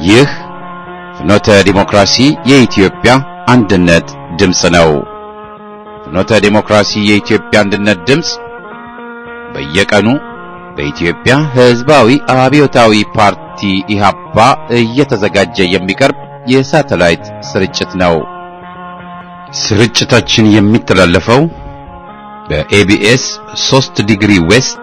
ይህ ፍኖተ ዲሞክራሲ የኢትዮጵያ አንድነት ድምፅ ነው። ፍኖተ ዲሞክራሲ የኢትዮጵያ አንድነት ድምፅ በየቀኑ በኢትዮጵያ ሕዝባዊ አብዮታዊ ፓርቲ ኢህአፓ እየተዘጋጀ የሚቀርብ የሳተላይት ስርጭት ነው። ስርጭታችን የሚተላለፈው በኤቢኤስ 3 ዲግሪ ዌስት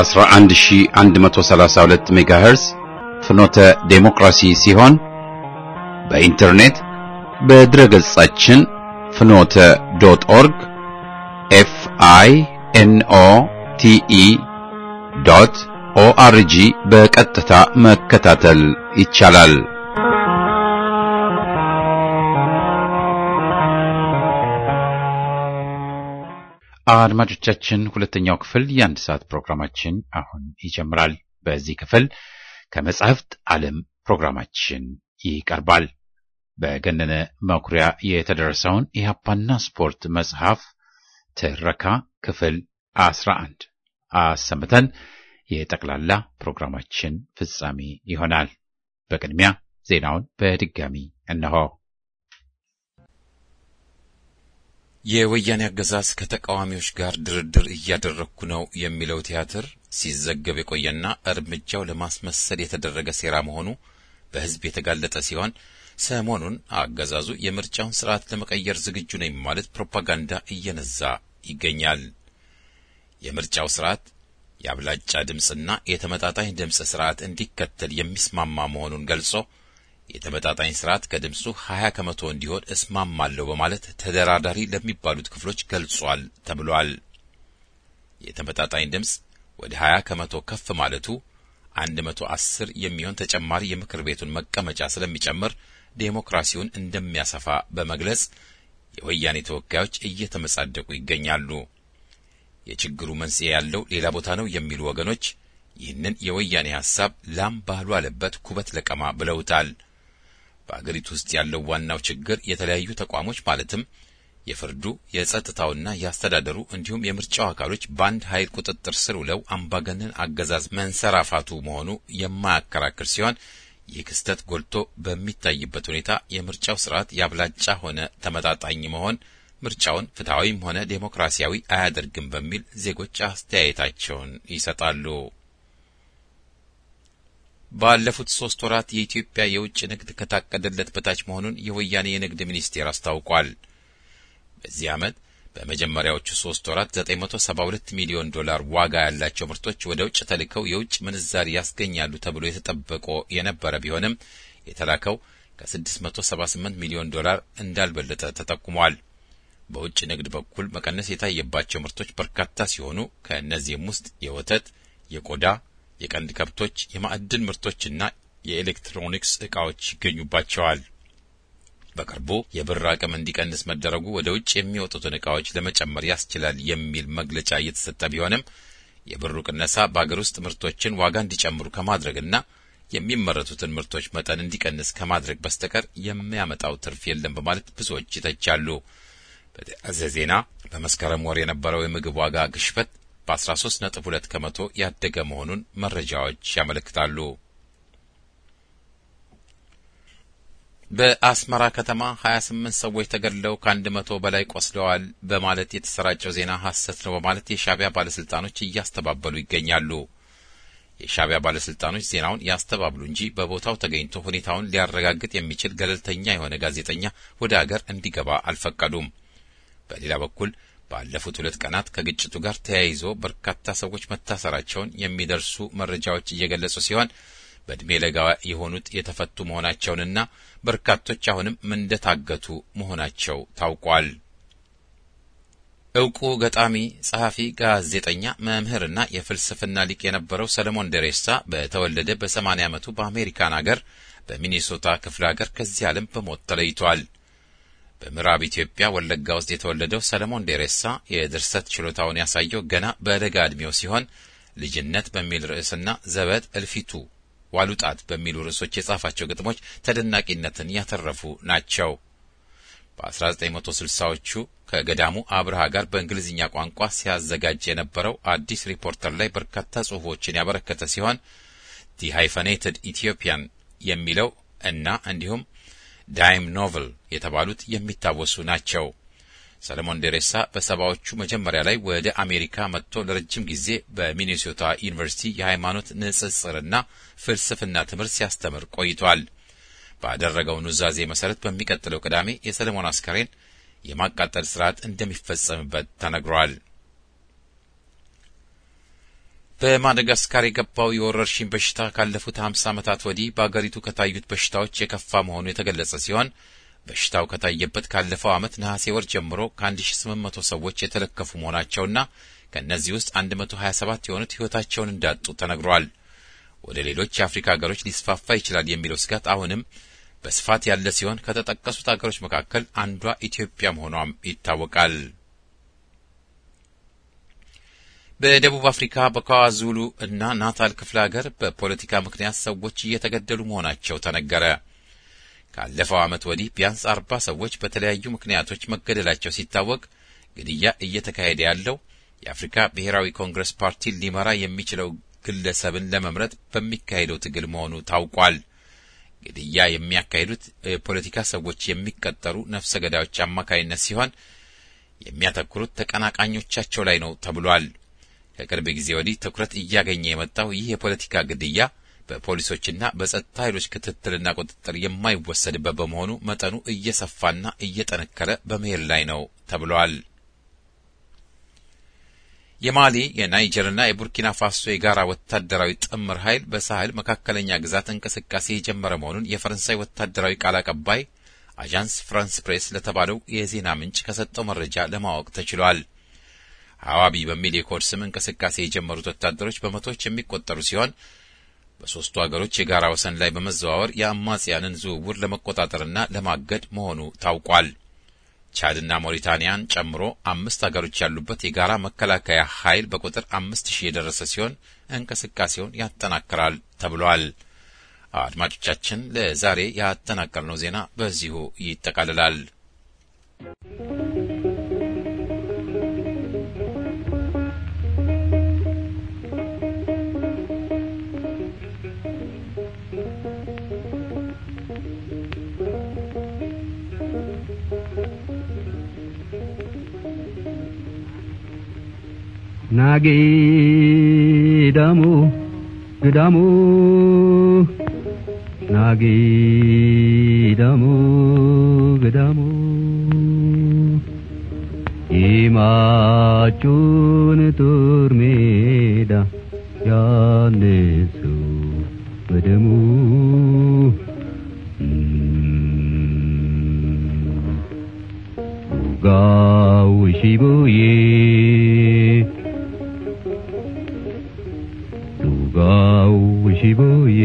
11132 ሜጋሄርዝ ፍኖተ ዴሞክራሲ ሲሆን በኢንተርኔት በድረገጻችን ፍኖተ ዶት ኦርግ ኤፍ አይ ኤን ኦ ቲ ኢ ዶት ኦአርጂ በቀጥታ መከታተል ይቻላል። አድማጮቻችን ሁለተኛው ክፍል የአንድ ሰዓት ፕሮግራማችን አሁን ይጀምራል። በዚህ ክፍል ከመጻሕፍት ዓለም ፕሮግራማችን ይቀርባል። በገነነ መኩሪያ የተደረሰውን ኢህአፓና ስፖርት መጽሐፍ ትረካ ክፍል አስራ አንድ አሰምተን የጠቅላላ ፕሮግራማችን ፍጻሜ ይሆናል። በቅድሚያ ዜናውን በድጋሚ እነሆ። የወያኔ አገዛዝ ከተቃዋሚዎች ጋር ድርድር እያደረግኩ ነው የሚለው ቲያትር ሲዘገብ የቆየና እርምጃው ለማስመሰል የተደረገ ሴራ መሆኑ በሕዝብ የተጋለጠ ሲሆን ሰሞኑን አገዛዙ የምርጫውን ስርዓት ለመቀየር ዝግጁ ነኝ ማለት ፕሮፓጋንዳ እየነዛ ይገኛል። የምርጫው ስርዓት የአብላጫ ድምፅና የተመጣጣኝ ድምፅ ስርዓት እንዲከተል የሚስማማ መሆኑን ገልጾ የተመጣጣኝ ስርዓት ከድምፁ 20 ከመቶ እንዲሆን እስማማለሁ በማለት ተደራዳሪ ለሚባሉት ክፍሎች ገልጿል ተብሏል። የተመጣጣኝ ድምፅ ወደ 20 ከመቶ ከፍ ማለቱ 110 የሚሆን ተጨማሪ የምክር ቤቱን መቀመጫ ስለሚጨምር ዴሞክራሲውን እንደሚያሰፋ በመግለጽ የወያኔ ተወካዮች እየተመጻደቁ ይገኛሉ። የችግሩ መንስኤ ያለው ሌላ ቦታ ነው የሚሉ ወገኖች ይህንን የወያኔ ሐሳብ ላም ባህሉ አለበት ኩበት ለቀማ ብለውታል። በአገሪቱ ውስጥ ያለው ዋናው ችግር የተለያዩ ተቋሞች ማለትም የፍርዱ፣ የጸጥታውና የአስተዳደሩ እንዲሁም የምርጫው አካሎች በአንድ ኃይል ቁጥጥር ስር ውለው አምባገነን አገዛዝ መንሰራፋቱ መሆኑ የማያከራክር ሲሆን ይህ ክስተት ጎልቶ በሚታይበት ሁኔታ የምርጫው ስርዓት ያብላጫ ሆነ ተመጣጣኝ መሆን ምርጫውን ፍትሐዊም ሆነ ዴሞክራሲያዊ አያደርግም በሚል ዜጎች አስተያየታቸውን ይሰጣሉ። ባለፉት ሶስት ወራት የኢትዮጵያ የውጭ ንግድ ከታቀደለት በታች መሆኑን የወያኔ የንግድ ሚኒስቴር አስታውቋል። በዚህ ዓመት በመጀመሪያዎቹ ሶስት ወራት 972 ሚሊዮን ዶላር ዋጋ ያላቸው ምርቶች ወደ ውጭ ተልከው የውጭ ምንዛሪ ያስገኛሉ ተብሎ የተጠበቆ የነበረ ቢሆንም የተላከው ከ678 ሚሊዮን ዶላር እንዳልበለጠ ተጠቁሟል። በውጭ ንግድ በኩል መቀነስ የታየባቸው ምርቶች በርካታ ሲሆኑ ከእነዚህም ውስጥ የወተት፣ የቆዳ፣ የቀንድ ከብቶች፣ የማዕድን ምርቶችና የኤሌክትሮኒክስ ዕቃዎች ይገኙባቸዋል። በቅርቡ የብር አቅም እንዲቀንስ መደረጉ ወደ ውጭ የሚወጡትን ዕቃዎች ለመጨመር ያስችላል የሚል መግለጫ እየተሰጠ ቢሆንም የብሩ ቅነሳ በአገር ውስጥ ምርቶችን ዋጋ እንዲጨምሩ ከማድረግና የሚመረቱትን ምርቶች መጠን እንዲቀንስ ከማድረግ በስተቀር የሚያመጣው ትርፍ የለም በማለት ብዙዎች ይተቻሉ። በተያያዘ ዜና በመስከረም ወር የነበረው የምግብ ዋጋ ግሽበት በ13 ነጥብ 2 ከመቶ ያደገ መሆኑን መረጃዎች ያመለክታሉ። በአስመራ ከተማ 28 ሰዎች ተገድለው ከአንድ መቶ በላይ ቆስለዋል በማለት የተሰራጨው ዜና ሐሰት ነው በማለት የሻዕቢያ ባለስልጣኖች እያስተባበሉ ይገኛሉ። የሻዕቢያ ባለስልጣኖች ዜናውን ያስተባብሉ እንጂ በቦታው ተገኝቶ ሁኔታውን ሊያረጋግጥ የሚችል ገለልተኛ የሆነ ጋዜጠኛ ወደ አገር እንዲገባ አልፈቀዱም። በሌላ በኩል ባለፉት ሁለት ቀናት ከግጭቱ ጋር ተያይዞ በርካታ ሰዎች መታሰራቸውን የሚደርሱ መረጃዎች እየገለጹ ሲሆን በዕድሜ ለጋ የሆኑት የተፈቱ መሆናቸውንና በርካቶች አሁንም እንደታገቱ መሆናቸው ታውቋል። እውቁ ገጣሚ፣ ጸሐፊ፣ ጋዜጠኛ፣ መምህርና የፍልስፍና ሊቅ የነበረው ሰለሞን ደሬሳ በተወለደ በሰማንያ ዓመቱ በአሜሪካን አገር በሚኔሶታ ክፍለ አገር ከዚህ ዓለም በሞት ተለይቷል። በምዕራብ ኢትዮጵያ ወለጋ ውስጥ የተወለደው ሰለሞን ዴሬሳ የድርሰት ችሎታውን ያሳየው ገና በለጋ ዕድሜው ሲሆን ልጅነት በሚል ርዕስና ዘበት እልፊቱ ዋሉጣት በሚሉ ርዕሶች የጻፋቸው ግጥሞች ተደናቂነትን ያተረፉ ናቸው። በ1960ዎቹ ከገዳሙ አብርሃ ጋር በእንግሊዝኛ ቋንቋ ሲያዘጋጅ የነበረው አዲስ ሪፖርተር ላይ በርካታ ጽሑፎችን ያበረከተ ሲሆን ዲ ሃይፈኔትድ ኢትዮጵያን የሚለው እና እንዲሁም ዳይም ኖቨል የተባሉት የሚታወሱ ናቸው። ሰለሞን ደሬሳ በሰባዎቹ መጀመሪያ ላይ ወደ አሜሪካ መጥቶ ለረጅም ጊዜ በሚኔሶታ ዩኒቨርሲቲ የሃይማኖት ንጽጽርና ፍልስፍና ትምህርት ሲያስተምር ቆይቷል። ባደረገው ኑዛዜ መሰረት በሚቀጥለው ቅዳሜ የሰለሞን አስከሬን የማቃጠል ስርዓት እንደሚፈጸምበት ተነግሯል። በማደጋስካር የገባው የወረርሽኝ በሽታ ካለፉት 50 ዓመታት ወዲህ በአገሪቱ ከታዩት በሽታዎች የከፋ መሆኑ የተገለጸ ሲሆን በሽታው ከታየበት ካለፈው ዓመት ነሐሴ ወር ጀምሮ ከ1800 ሰዎች የተለከፉ መሆናቸውና ከእነዚህ ውስጥ 127 የሆኑት ሕይወታቸውን እንዳጡ ተነግሯል። ወደ ሌሎች የአፍሪካ ሀገሮች ሊስፋፋ ይችላል የሚለው ስጋት አሁንም በስፋት ያለ ሲሆን ከተጠቀሱት ሀገሮች መካከል አንዷ ኢትዮጵያ መሆኗም ይታወቃል። በደቡብ አፍሪካ በኳዙሉ እና ናታል ክፍለ ሀገር በፖለቲካ ምክንያት ሰዎች እየተገደሉ መሆናቸው ተነገረ። ካለፈው ዓመት ወዲህ ቢያንስ አርባ ሰዎች በተለያዩ ምክንያቶች መገደላቸው ሲታወቅ ግድያ እየተካሄደ ያለው የአፍሪካ ብሔራዊ ኮንግረስ ፓርቲ ሊመራ የሚችለው ግለሰብን ለመምረጥ በሚካሄደው ትግል መሆኑ ታውቋል። ግድያ የሚያካሂዱት የፖለቲካ ሰዎች የሚቀጠሩ ነፍሰ ገዳዮች አማካይነት ሲሆን የሚያተኩሩት ተቀናቃኞቻቸው ላይ ነው ተብሏል። ከቅርብ ጊዜ ወዲህ ትኩረት እያገኘ የመጣው ይህ የፖለቲካ ግድያ በፖሊሶችና በጸጥታ ኃይሎች ክትትልና ቁጥጥር የማይወሰድበት በመሆኑ መጠኑ እየሰፋና እየጠነከረ በመሄድ ላይ ነው ተብሏል። የማሊ የናይጀርና የቡርኪና ፋሶ የጋራ ወታደራዊ ጥምር ኃይል በሳህል መካከለኛ ግዛት እንቅስቃሴ የጀመረ መሆኑን የፈረንሳይ ወታደራዊ ቃል አቀባይ አዣንስ ፍራንስ ፕሬስ ለተባለው የዜና ምንጭ ከሰጠው መረጃ ለማወቅ ተችሏል። ሐዋቢ በሚል የኮድ ስም እንቅስቃሴ የጀመሩት ወታደሮች በመቶዎች የሚቆጠሩ ሲሆን በሦስቱ አገሮች የጋራ ወሰን ላይ በመዘዋወር የአማጽያንን ዝውውር ለመቆጣጠርና ለማገድ መሆኑ ታውቋል። ቻድና ሞሪታኒያን ጨምሮ አምስት አገሮች ያሉበት የጋራ መከላከያ ኃይል በቁጥር አምስት ሺህ የደረሰ ሲሆን እንቅስቃሴውን ያጠናክራል ተብሏል። አድማጮቻችን፣ ለዛሬ ያጠናቀርነው ዜና በዚሁ ይጠቃልላል። ናጌዳሙ ግዳሙ ናጌዳሙ ግዳሙ ይማጩን ጦር ሜዳ ያነሱ በደሙ ጋው ሺቡዬ ጋው ሺቡዬ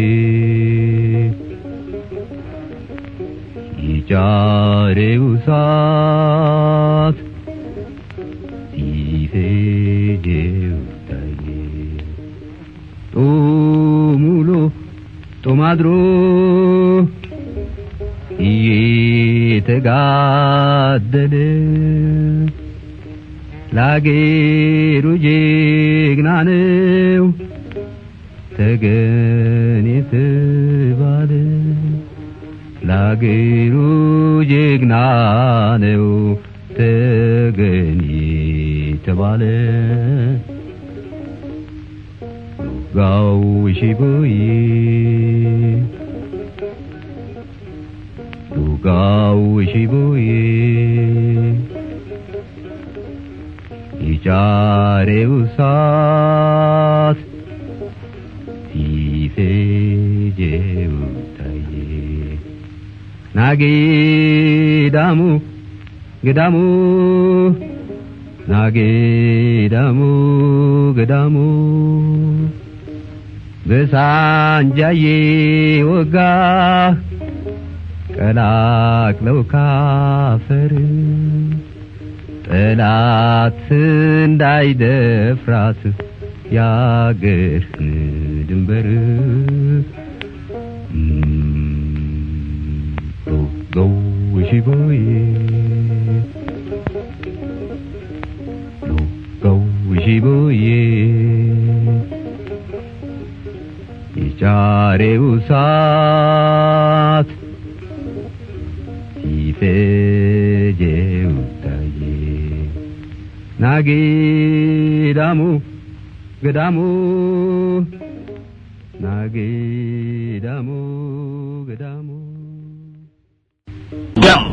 ይጫሬው ሳት ሲፌጄው ታዬ ጦሙሎ ጦማድሮ እየተጋደለ ላጌሩ ጀግና ነው ተገን የተባለ ላገሩ ጀግና ነው ተገን የተባለ ጋው ሺቦዬ ጋው ሺቦዬ ይጫሬው ሳት ሲፌጄው ታዬ ናጌዳሙ ገዳሙ ናጌዳሙ ገዳሙ በሳንጃዬ ወጋ ቀላቅለው ካፈር ጠላት እንዳይደፍራት ያገርን ድንበር ገው ሺቦዬ ገው ሺቦዬ የጫሬው ሳት ሴጄው ታዬ ናጊዳሙ ገዳሙ ናጊዳሙ ገዳሙ ደም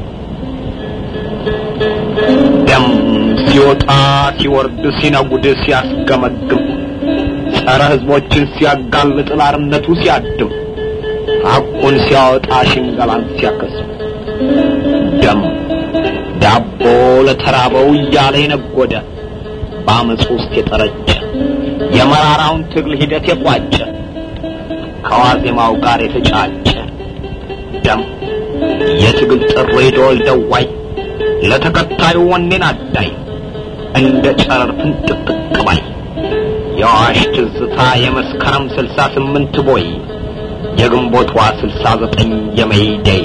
ደም ሲወጣ ሲወርድ ሲነጉድ ሲያስገመግም ጸረ ሕዝቦችን ሲያጋልጥ ላርነቱ ሲያድም ሐቁን ሲያወጣ ሽንገላን ሲያከስም ደም ዳቦ ለተራበው እያለ የነጎደ በአመፅ ውስጥ የጠረጨ የመራራውን ትግል ሂደት የቋጨ ከዋዜማው ጋር የተጫጨ ደም የትግል ጥሪ ደወል ደዋይ ለተከታዩ ወኔን አዳይ እንደ ጨረር ፍንጥቅጥቅ ባይ የአዋሽ ትዝታ የመስከረም ስልሳ ስምንት ቦይ የግንቦቷ ስልሳ ዘጠኝ የመይደይ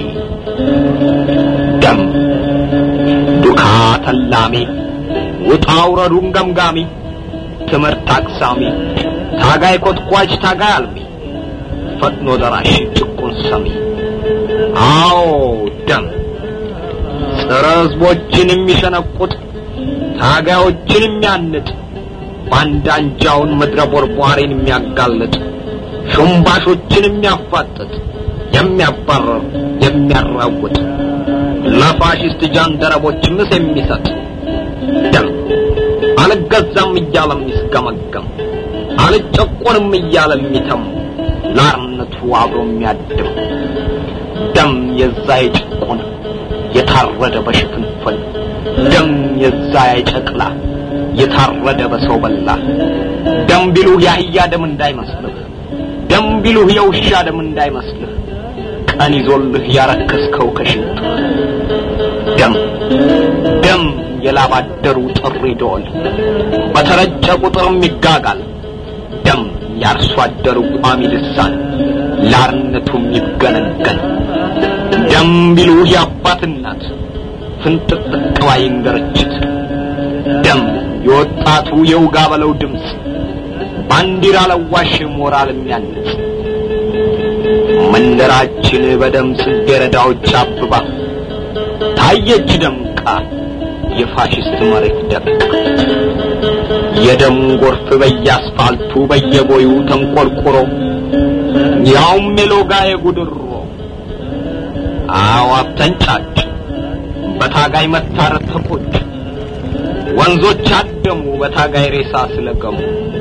ደም ዱካ ተላሚ ውጣ ውረዱን ገምጋሚ ትምህርት አቅሳሚ ታጋይ ኮትኳች ታጋይ አልሚ ፈጥኖ ደራሽ ጭቁን ሰሚ አዎ ደም ጸረ ሕዝቦችን የሚሸነቁጥ ታጋዮችን የሚያንጥ ባንዳ አንጃውን ምድረ ቦርቧሪን የሚያጋልጥ ሹምባሾችን የሚያፋጥጥ የሚያባረር የሚያራውጥ ለፋሽስት ጃንደረቦች ምስ የሚሰጥ ደም አልገዛም እያለ የሚስገመገም አልጨቆንም እያለ የሚተም ላርነቱ አብሮ የሚያድም ደም የዛ የጭቁን የታረደ በሽፍንፍን ደም የዛ የጨቅላ የታረደ በሰው በላ ደም ቢሉህ የአህያ ደም እንዳይመስልህ ደም ቢሉህ የውሻ ደም እንዳይመስልህ ቀን ይዞልህ ያረከስከው ከሽንት ደም ደም የላባደሩ ጥሪ ደወል በተረጨ ቁጥርም ይጋጋል ደም የአርሶ አደሩ ቋሚ ልሳን ላርነቱም ይገነገን ደም ቢሉህ የአባት እናት ፍንጥቅጥቅ ባይ እንገርችት ደም የወጣቱ የውጋ በለው ድምፅ ባንዲራ ለዋሽ ሞራል የሚያንጽ መንደራችን በደም ጽጌረዳዎች አብባ ታየች ደምቃ የፋሽስት መሬት ደምቃ የደም ጎርፍ በየአስፋልቱ በየቦዩ ተንቆርቁሮ ያውም የሎጋ የጉድሮ አዋፍ ተንጫጭ በታጋይ መታረድ ተቆጭ ወንዞች አደሙ በታጋይ ሬሳ ስለገሙ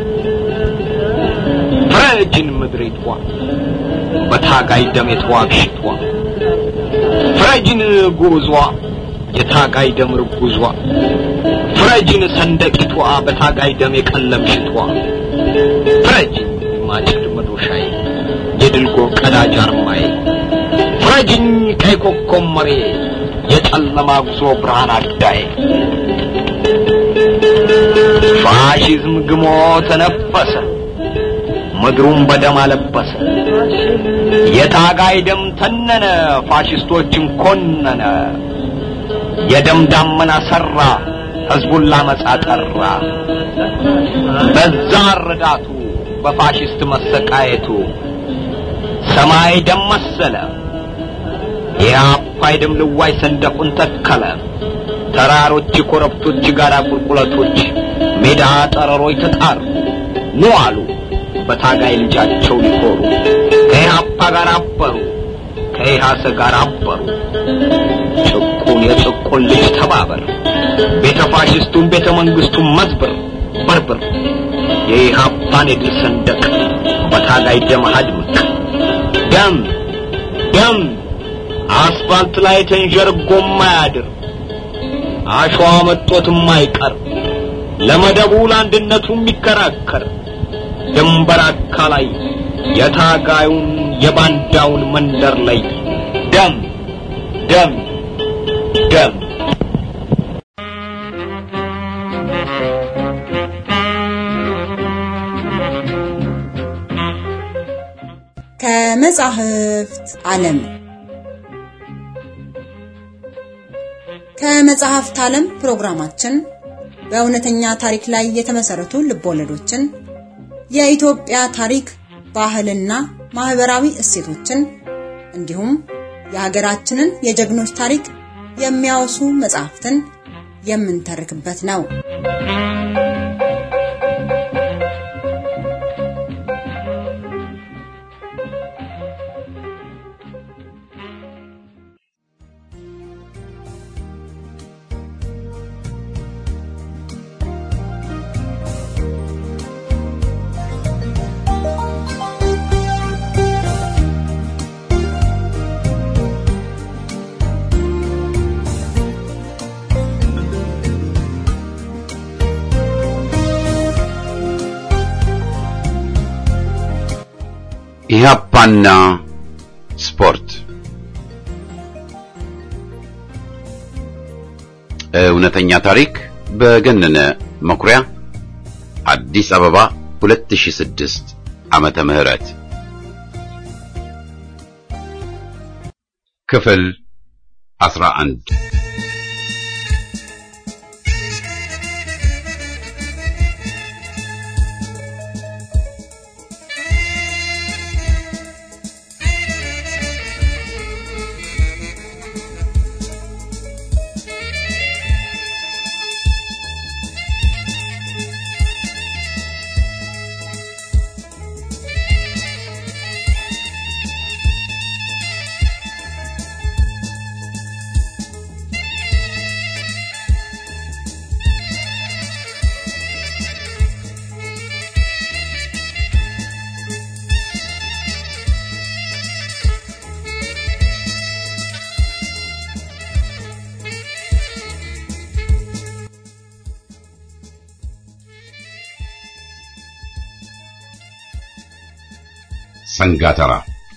ፍረጅን ምድሪቷ በታጋይ ደም የተዋግሽቷ ፍረጅን ጉዟ የታጋይ ደም ርጉዟ ፍረጅን ሰንደቂቷ በታጋይ ደም የቀለምሽቷ ፍረጅን ማጭድ መዶሻዬ የድልጎ ቀዳጅ አርማዬ ፍረጅኝ ቀይ ኮከብ መሬ የጨለማ ጉዞ ብርሃን አዳዬ ፋሽዝም ግሞ ተነፈሰ ምድሩን በደም አለበሰ የታጋይ ደም ተነነ ፋሽስቶችን ኮነነ የደም ዳመና ሰራ ህዝቡን ላመጻ ጠራ በዛ ረዳቱ በፋሽስት መሰቃየቱ ሰማይ ደም መሰለ የአባይ ደም ልዋይ ሰንደቁን ተከለ ተራሮች ኮረብቶች ጋራ ቁልቁለቶች ሜዳ ጠረሮች ተጣሩ ኑ አሉ በታጋይ ልጃቸው ሊኮሩ ከኢህአፓ ጋር አበሩ ከኢሃሰ ጋር አበሩ ጭቁን የጭቁን ልጅ ተባበር ቤተ ፋሽስቱን ቤተ መንግስቱን መዝብር በርብር የኢህአፓን የድል ሰንደቅ በታጋይ ደም አድምቅ ደም ደም አስፋልት ላይ ተንዠርጎ ማያድር አሸዋ መጦት የማይቀር ለመደቡ ለአንድነቱ የሚከራከር ድንበር አካላይ የታጋዩን የባንዳውን መንደር ላይ ደም ደም ደም ከመጻሕፍት ዓለም ከመጽሐፍት ዓለም ፕሮግራማችን በእውነተኛ ታሪክ ላይ የተመሰረቱ ልቦለዶችን፣ የኢትዮጵያ ታሪክ፣ ባህልና ማህበራዊ እሴቶችን እንዲሁም የሀገራችንን የጀግኖች ታሪክ የሚያወሱ መጽሐፍትን የምንተርክበት ነው። ኢህአፓና ስፖርት እውነተኛ ታሪክ በገነነ መኩሪያ አዲስ አበባ 2006 ዓመተ ምህረት ክፍል 11 ሰንጋተራ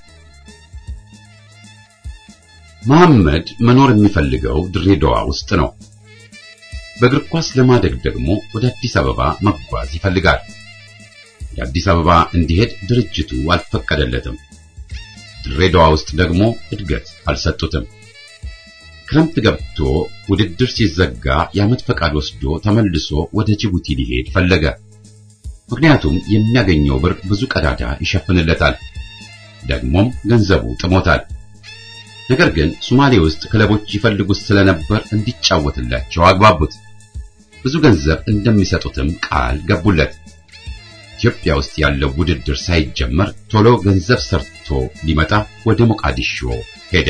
መሐመድ መኖር የሚፈልገው ድሬዳዋ ውስጥ ነው። በእግር ኳስ ለማደግ ደግሞ ወደ አዲስ አበባ መጓዝ ይፈልጋል። የአዲስ አበባ እንዲሄድ ድርጅቱ አልፈቀደለትም። ድሬዳዋ ውስጥ ደግሞ እድገት አልሰጡትም። ክረምት ገብቶ ውድድር ሲዘጋ የዓመት ፈቃድ ወስዶ ተመልሶ ወደ ጅቡቲ ሊሄድ ፈለገ። ምክንያቱም የሚያገኘው ብር ብዙ ቀዳዳ ይሸፍንለታል። ደግሞም ገንዘቡ ጥሞታል። ነገር ግን ሶማሌ ውስጥ ክለቦች ይፈልጉት ስለነበር እንዲጫወትላቸው አግባቡት። ብዙ ገንዘብ እንደሚሰጡትም ቃል ገቡለት። ኢትዮጵያ ውስጥ ያለው ውድድር ሳይጀመር ቶሎ ገንዘብ ሰርቶ ሊመጣ ወደ ሞቃዲሾ ሄደ።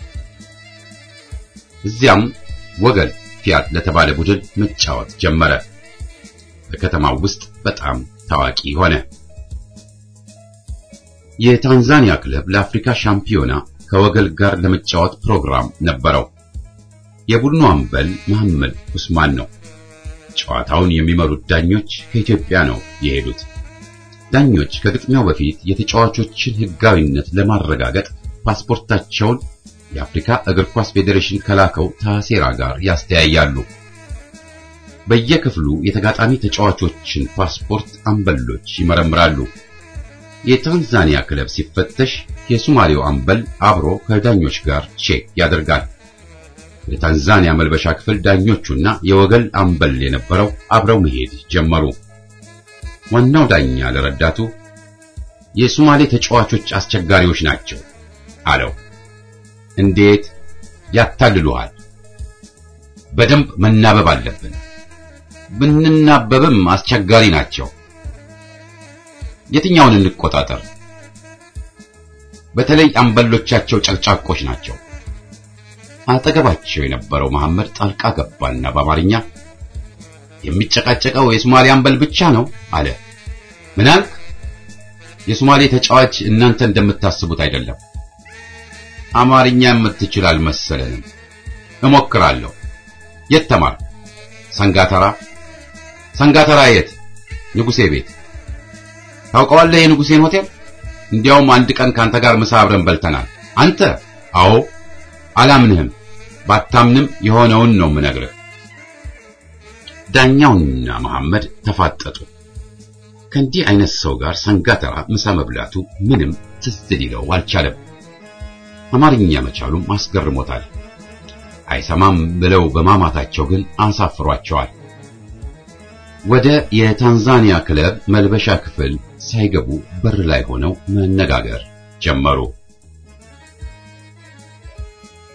እዚያም ወገል ፊያት ለተባለ ቡድን መጫወት ጀመረ። በከተማው ውስጥ በጣም ታዋቂ ሆነ። የታንዛኒያ ክለብ ለአፍሪካ ሻምፒዮና ከወገል ጋር ለመጫወት ፕሮግራም ነበረው። የቡድኑ አምበል መሐመድ ኡስማን ነው። ጨዋታውን የሚመሩት ዳኞች ከኢትዮጵያ ነው የሄዱት። ዳኞች ከግጥሚያው በፊት የተጫዋቾችን ሕጋዊነት ለማረጋገጥ ፓስፖርታቸውን የአፍሪካ እግር ኳስ ፌዴሬሽን ከላከው ታሴራ ጋር ያስተያያሉ። በየክፍሉ የተጋጣሚ ተጫዋቾችን ፓስፖርት አምበሎች ይመረምራሉ። የታንዛኒያ ክለብ ሲፈተሽ የሶማሌው አምበል አብሮ ከዳኞች ጋር ቼክ ያደርጋል። የታንዛኒያ መልበሻ ክፍል ዳኞቹና የወገል አምበል የነበረው አብረው መሄድ ጀመሩ። ዋናው ዳኛ ለረዳቱ የሶማሌ ተጫዋቾች አስቸጋሪዎች ናቸው አለው። እንዴት ያታልሉሃል? በደንብ መናበብ አለብን። ብንናበብም አስቸጋሪ ናቸው። የትኛውን እንቆጣጠር? በተለይ አምበሎቻቸው ጨቅጫቆች ናቸው። አጠገባቸው የነበረው መሐመድ ጣልቃ ገባና በአማርኛ የሚጨቃጨቀው የሶማሌ አምበል ብቻ ነው አለ። ምን አልክ? የሶማሌ ተጫዋች እናንተ እንደምታስቡት አይደለም። አማርኛ የምትችል አልመሰለንም። እሞክራለሁ። የት ተማር? ሰንጋተራ። ሰንጋተራ የት? ንጉሴ ቤት። ታውቀዋለህ የንጉሴን ሆቴል? እንዲያውም አንድ ቀን ካንተ ጋር ምሳ አብረን በልተናል። አንተ? አዎ። አላምንህም። ባታምንም የሆነውን ነው የምነግርህ። ዳኛውና መሐመድ ተፋጠጡ። ከእንዲህ አይነት ሰው ጋር ሰንጋተራ ምሳ መብላቱ ምንም ትዝ ሊለው አልቻለም። አማርኛ መቻሉም አስገርሞታል። አይሰማም ብለው በማማታቸው ግን አሳፍሯቸዋል። ወደ የታንዛኒያ ክለብ መልበሻ ክፍል ሳይገቡ በር ላይ ሆነው መነጋገር ጀመሩ።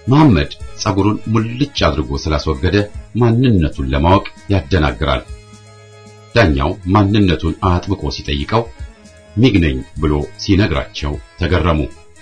መሐመድ ጸጉሩን ሙልጭ አድርጎ ስላስወገደ ማንነቱን ለማወቅ ያደናግራል። ዳኛው ማንነቱን አጥብቆ ሲጠይቀው ሚግ ነኝ ብሎ ሲነግራቸው ተገረሙ።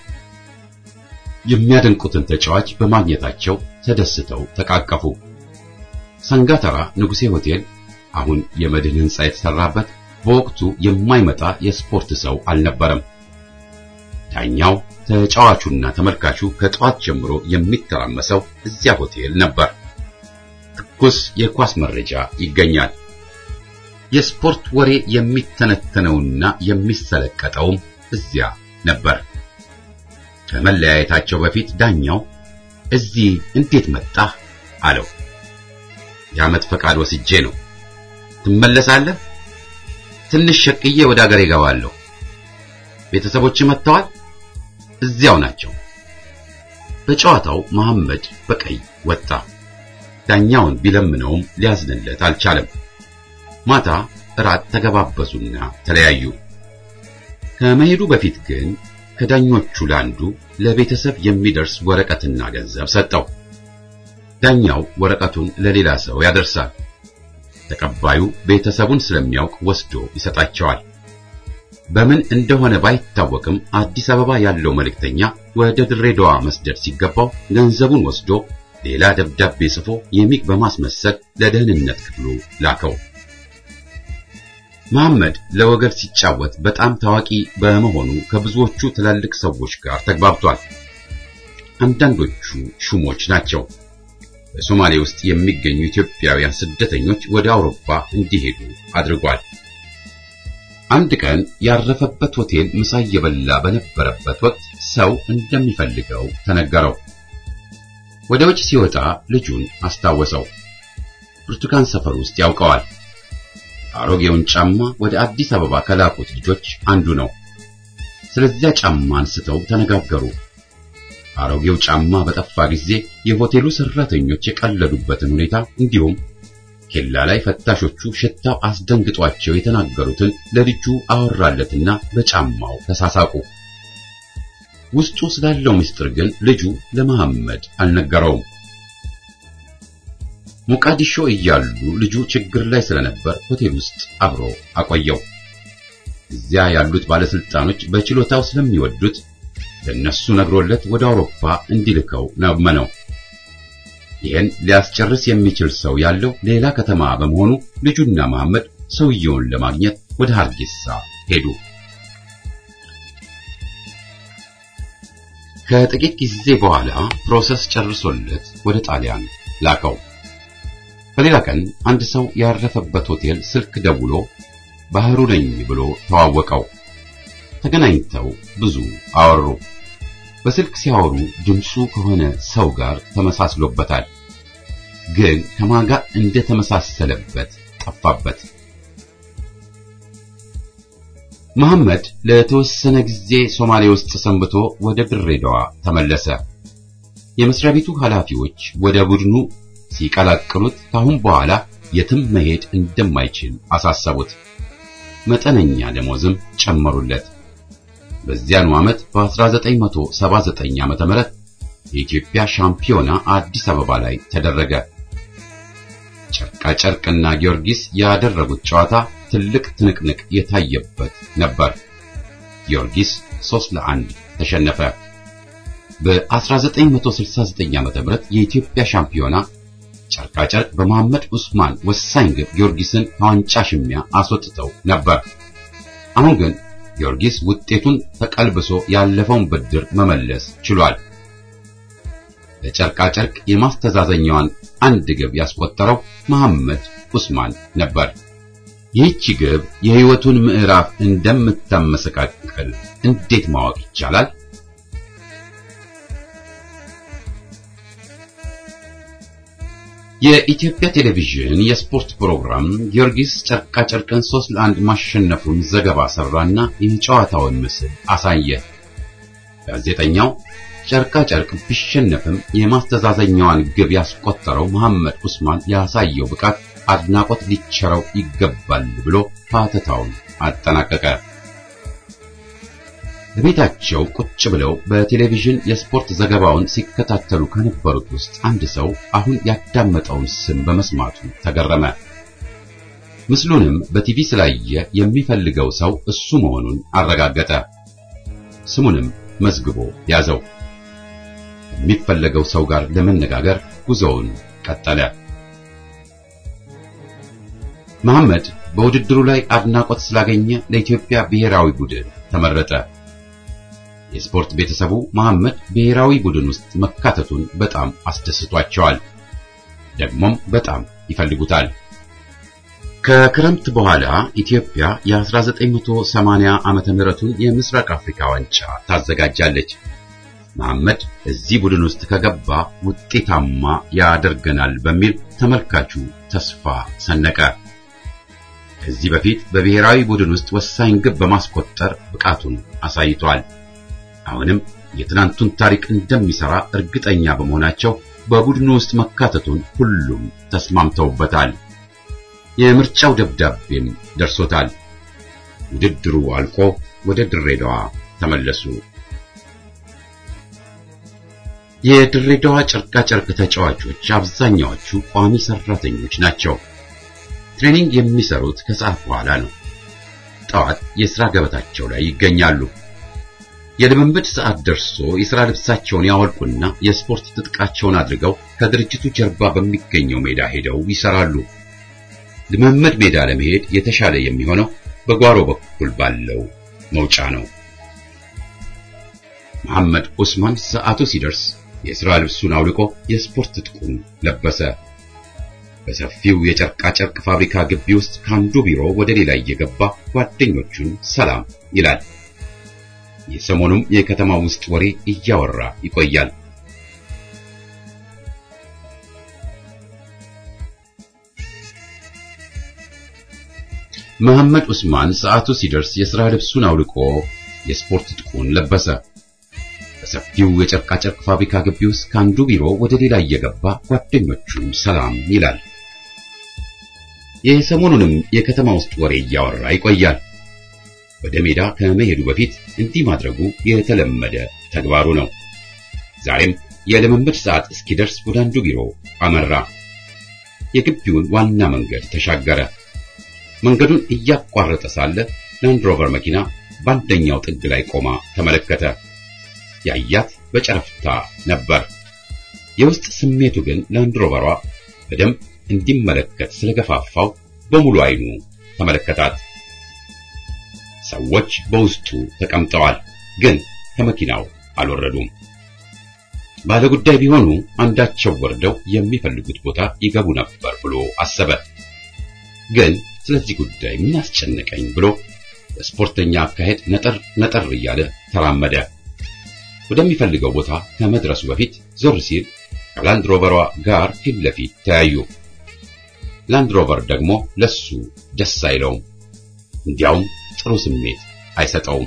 የሚያደንቁትን ተጫዋች በማግኘታቸው ተደስተው ተቃቀፉ። ሰንጋተራ ንጉሴ ሆቴል አሁን የመድን ሕንጻ የተሰራበት በወቅቱ የማይመጣ የስፖርት ሰው አልነበረም። ዳኛው ተጫዋቹና ተመልካቹ ከጠዋት ጀምሮ የሚተራመሰው እዚያ ሆቴል ነበር። ትኩስ የኳስ መረጃ ይገኛል። የስፖርት ወሬ የሚተነተነውና የሚሰለቀጠውም እዚያ ነበር። ከመለያየታቸው በፊት ዳኛው እዚህ እንዴት መጣህ አለው። የዓመት ፈቃድ ወስጄ ነው። ትመለሳለህ? ትንሽ ሸቅዬ ወደ አገሬ እገባለሁ። ቤተሰቦች መጥተዋል? እዚያው ናቸው። በጨዋታው መሐመድ በቀይ ወጣ። ዳኛውን ቢለምነውም ሊያዝንለት አልቻለም። ማታ እራት ተገባበሱና ተለያዩ። ከመሄዱ በፊት ግን ከዳኞቹ ለአንዱ ለቤተሰብ የሚደርስ ወረቀትና ገንዘብ ሰጠው። ዳኛው ወረቀቱን ለሌላ ሰው ያደርሳል። ተቀባዩ ቤተሰቡን ስለሚያውቅ ወስዶ ይሰጣቸዋል። በምን እንደሆነ ባይታወቅም አዲስ አበባ ያለው መልእክተኛ ወደ ድሬዳዋ መስደድ ሲገባው ገንዘቡን ወስዶ ሌላ ደብዳቤ ጽፎ የሚግ በማስመሰል ለደህንነት ክፍሉ ላከው። መሐመድ ለወገብ ሲጫወት በጣም ታዋቂ በመሆኑ ከብዙዎቹ ትላልቅ ሰዎች ጋር ተግባብቷል። አንዳንዶቹ ሹሞች ናቸው። በሶማሌ ውስጥ የሚገኙ ኢትዮጵያውያን ስደተኞች ወደ አውሮፓ እንዲሄዱ አድርጓል። አንድ ቀን ያረፈበት ሆቴል ምሳ እየበላ በነበረበት ወቅት ሰው እንደሚፈልገው ተነገረው። ወደ ውጭ ሲወጣ ልጁን አስታወሰው። ብርቱካን ሰፈር ውስጥ ያውቀዋል። አሮጌውን ጫማ ወደ አዲስ አበባ ከላኩት ልጆች አንዱ ነው። ስለዚያ ጫማ አንስተው ተነጋገሩ። አሮጌው ጫማ በጠፋ ጊዜ የሆቴሉ ሰራተኞች የቀለዱበትን ሁኔታ እንዲሁም ኬላ ላይ ፈታሾቹ ሽታው አስደንግጧቸው የተናገሩትን ለልጁ አወራለትና በጫማው ተሳሳቁ። ውስጡ ስላለው ምስጢር ግን ልጁ ለመሐመድ አልነገረውም። ሞቃዲሾ እያሉ ልጁ ችግር ላይ ስለነበር ሆቴል ውስጥ አብሮ አቆየው። እዚያ ያሉት ባለስልጣኖች በችሎታው ስለሚወዱት ለነሱ ነግሮለት ወደ አውሮፓ እንዲልከው ለመነው። ይህን ሊያስጨርስ የሚችል ሰው ያለው ሌላ ከተማ በመሆኑ ልጁና መሐመድ ሰውየውን ለማግኘት ወደ ሀርጌሳ ሄዱ። ከጥቂት ጊዜ በኋላ ፕሮሰስ ጨርሶለት ወደ ጣሊያን ላከው። በሌላ ቀን አንድ ሰው ያረፈበት ሆቴል ስልክ ደውሎ ባህሩ ነኝ ብሎ ተዋወቀው። ተገናኝተው ብዙ አወሩ። በስልክ ሲያወሩ ድምፁ ከሆነ ሰው ጋር ተመሳስሎበታል። ግን ከማን ጋር እንደተመሳሰለበት ጠፋበት። መሐመድ ለተወሰነ ጊዜ ሶማሌ ውስጥ ሰንብቶ ወደ ድሬዳዋ ተመለሰ። የመስሪያ ቤቱ ኃላፊዎች ወደ ቡድኑ ሲቀላቅሉት ካሁን በኋላ የትም መሄድ እንደማይችል አሳሰቡት። መጠነኛ ደሞዝም ጨመሩለት። በዚያኑ ዓመት በ1979 ዓመተ ምህረት የኢትዮጵያ ሻምፒዮና አዲስ አበባ ላይ ተደረገ። ጨርቃ ጨርቅና ጊዮርጊስ ያደረጉት ጨዋታ ትልቅ ትንቅንቅ የታየበት ነበር። ጊዮርጊስ 3 ለአንድ ተሸነፈ። በ1969 ዓመተ ምህረት የኢትዮጵያ ሻምፒዮና ጨርቃ ጨርቅ በመሐመድ ዑስማን ወሳኝ ግብ ጊዮርጊስን ከዋንጫ ሽሚያ አስወጥተው ነበር። አሁን ግን ጊዮርጊስ ውጤቱን ተቀልብሶ ያለፈውን ብድር መመለስ ችሏል። ለጨርቃ ጨርቅ የማስተዛዘኛዋን አንድ ግብ ያስቆጠረው መሐመድ ዑስማን ነበር። ይህች ግብ የሕይወቱን ምዕራፍ እንደምታመሰቃቅል እንዴት ማወቅ ይቻላል? የኢትዮጵያ ቴሌቪዥን የስፖርት ፕሮግራም ጊዮርጊስ ጨርቃ ጨርቅን 3 ለአንድ ማሸነፉን ዘገባ ሰራና የጨዋታውን ምስል አሳየ። ጋዜጠኛው ጨርቃ ጨርቅ ቢሸነፍም የማስተዛዘኛዋን ግብ ያስቆጠረው መሐመድ ዑስማን ያሳየው ብቃት አድናቆት ሊቸረው ይገባል ብሎ ፓተታውን አጠናቀቀ። በቤታቸው ቁጭ ብለው በቴሌቪዥን የስፖርት ዘገባውን ሲከታተሉ ከነበሩት ውስጥ አንድ ሰው አሁን ያዳመጠውን ስም በመስማቱ ተገረመ። ምስሉንም በቲቪ ስላየ የሚፈልገው ሰው እሱ መሆኑን አረጋገጠ። ስሙንም መዝግቦ ያዘው። የሚፈለገው ሰው ጋር ለመነጋገር ጉዞውን ቀጠለ። መሐመድ በውድድሩ ላይ አድናቆት ስላገኘ ለኢትዮጵያ ብሔራዊ ቡድን ተመረጠ። የስፖርት ቤተሰቡ መሐመድ ብሔራዊ ቡድን ውስጥ መካተቱን በጣም አስደስቷቸዋል። ደግሞም በጣም ይፈልጉታል። ከክረምት በኋላ ኢትዮጵያ የ1980 ዓመተ ምህረቱን የምስራቅ አፍሪካ ዋንጫ ታዘጋጃለች። መሐመድ እዚህ ቡድን ውስጥ ከገባ ውጤታማ ያደርገናል በሚል ተመልካቹ ተስፋ ሰነቀ። ከዚህ በፊት በብሔራዊ ቡድን ውስጥ ወሳኝ ግብ በማስቆጠር ብቃቱን አሳይቷል። አሁንም የትናንቱን ታሪክ እንደሚሰራ እርግጠኛ በመሆናቸው በቡድኑ ውስጥ መካተቱን ሁሉም ተስማምተውበታል። የምርጫው ደብዳቤም ደርሶታል። ውድድሩ አልቆ ወደ ድሬዳዋ ተመለሱ። የድሬዳዋ ጨርቃ ጨርቅ ተጫዋቾች አብዛኛዎቹ ቋሚ ሰራተኞች ናቸው። ትሬኒንግ የሚሰሩት ከሰዓት በኋላ ነው። ጠዋት የሥራ ገበታቸው ላይ ይገኛሉ። የልምምድ ሰዓት ደርሶ የሥራ ልብሳቸውን ያወልቁና የስፖርት ትጥቃቸውን አድርገው ከድርጅቱ ጀርባ በሚገኘው ሜዳ ሄደው ይሰራሉ። ልምምድ ሜዳ ለመሄድ የተሻለ የሚሆነው በጓሮ በኩል ባለው መውጫ ነው። መሐመድ ኡስማን ሰዓቱ ሲደርስ የሥራ ልብሱን አውልቆ የስፖርት ትጥቁን ለበሰ። በሰፊው የጨርቃ ጨርቅ ፋብሪካ ግቢ ውስጥ ከአንዱ ቢሮ ወደ ሌላ እየገባ ጓደኞቹን ሰላም ይላል። የሰሞኑም የከተማ ውስጥ ወሬ እያወራ ይቆያል። መሐመድ ኡስማን ሰዓቱ ሲደርስ የሥራ ልብሱን አውልቆ የስፖርት ትጥቁን ለበሰ። በሰፊው የጨርቃ ጨርቅ ፋብሪካ ግቢ ውስጥ ከአንዱ ቢሮ ወደ ሌላ እየገባ ጓደኞቹን ሰላም ይላል። የሰሞኑንም የከተማ ውስጥ ወሬ እያወራ ይቆያል። ወደ ሜዳ ከመሄዱ በፊት እንዲህ ማድረጉ የተለመደ ተግባሩ ነው። ዛሬም የልምምድ ሰዓት እስኪደርስ ወደ አንዱ ቢሮ አመራ። የግቢውን ዋና መንገድ ተሻገረ። መንገዱን እያቋረጠ ሳለ ላንድ ሮቨር መኪና በአንደኛው ጥግ ላይ ቆማ ተመለከተ። ያያት በጨረፍታ ነበር። የውስጥ ስሜቱ ግን ላንድ ሮቨሯ በደንብ እንዲመለከት ስለገፋፋው በሙሉ አይኑ ተመለከታት። ሰዎች በውስጡ ተቀምጠዋል፣ ግን ከመኪናው አልወረዱም። ባለ ጉዳይ ቢሆኑ አንዳቸው ወርደው የሚፈልጉት ቦታ ይገቡ ነበር ብሎ አሰበ። ግን ስለዚህ ጉዳይ ምን አስጨነቀኝ ብሎ በስፖርተኛ አካሄድ ነጠር ነጠር እያለ ተራመደ። ወደሚፈልገው ቦታ ከመድረሱ በፊት ዞር ሲል ከላንድ ሮቨሯ ጋር ፊት ለፊት ተያዩ። ላንድ ሮቨር ደግሞ ለሱ ደስ አይለውም፣ እንዲያውም ጥሩ ስሜት አይሰጠውም።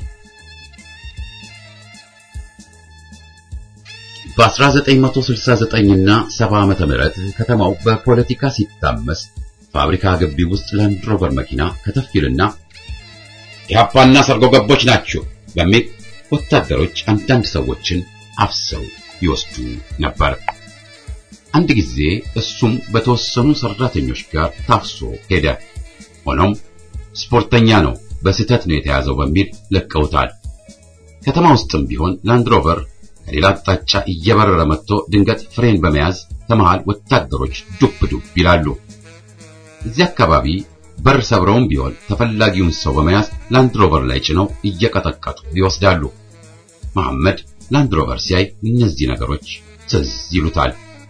በ1969 እና 70 ዓመተ ምህረት ከተማው በፖለቲካ ሲታመስ ፋብሪካ ግቢ ውስጥ ላንድ ሮቨር መኪና ከተፍ ይልና ኢህአፓና ሰርጎ ገቦች ናችሁ በሚል ወታደሮች አንዳንድ ሰዎችን አፍሰው ይወስዱ ነበር። አንድ ጊዜ እሱም በተወሰኑ ሰራተኞች ጋር ታፍሶ ሄደ። ሆኖም ስፖርተኛ ነው፣ በስህተት ነው የተያዘው በሚል ለቀውታል። ከተማ ውስጥም ቢሆን ላንድ ሮቨር ከሌላ አቅጣጫ እየበረረ መጥቶ ድንገት ፍሬን በመያዝ ከመሃል ወታደሮች ዱብ ዱብ ይላሉ። እዚህ አካባቢ በር ሰብረውም ቢሆን ተፈላጊውን ሰው በመያዝ ላንድ ሮቨር ላይ ጭነው እየቀጠቀጡ ይወስዳሉ። መሐመድ ላንድ ሮቨር ሲያይ እነዚህ ነገሮች ትዝ ይሉታል።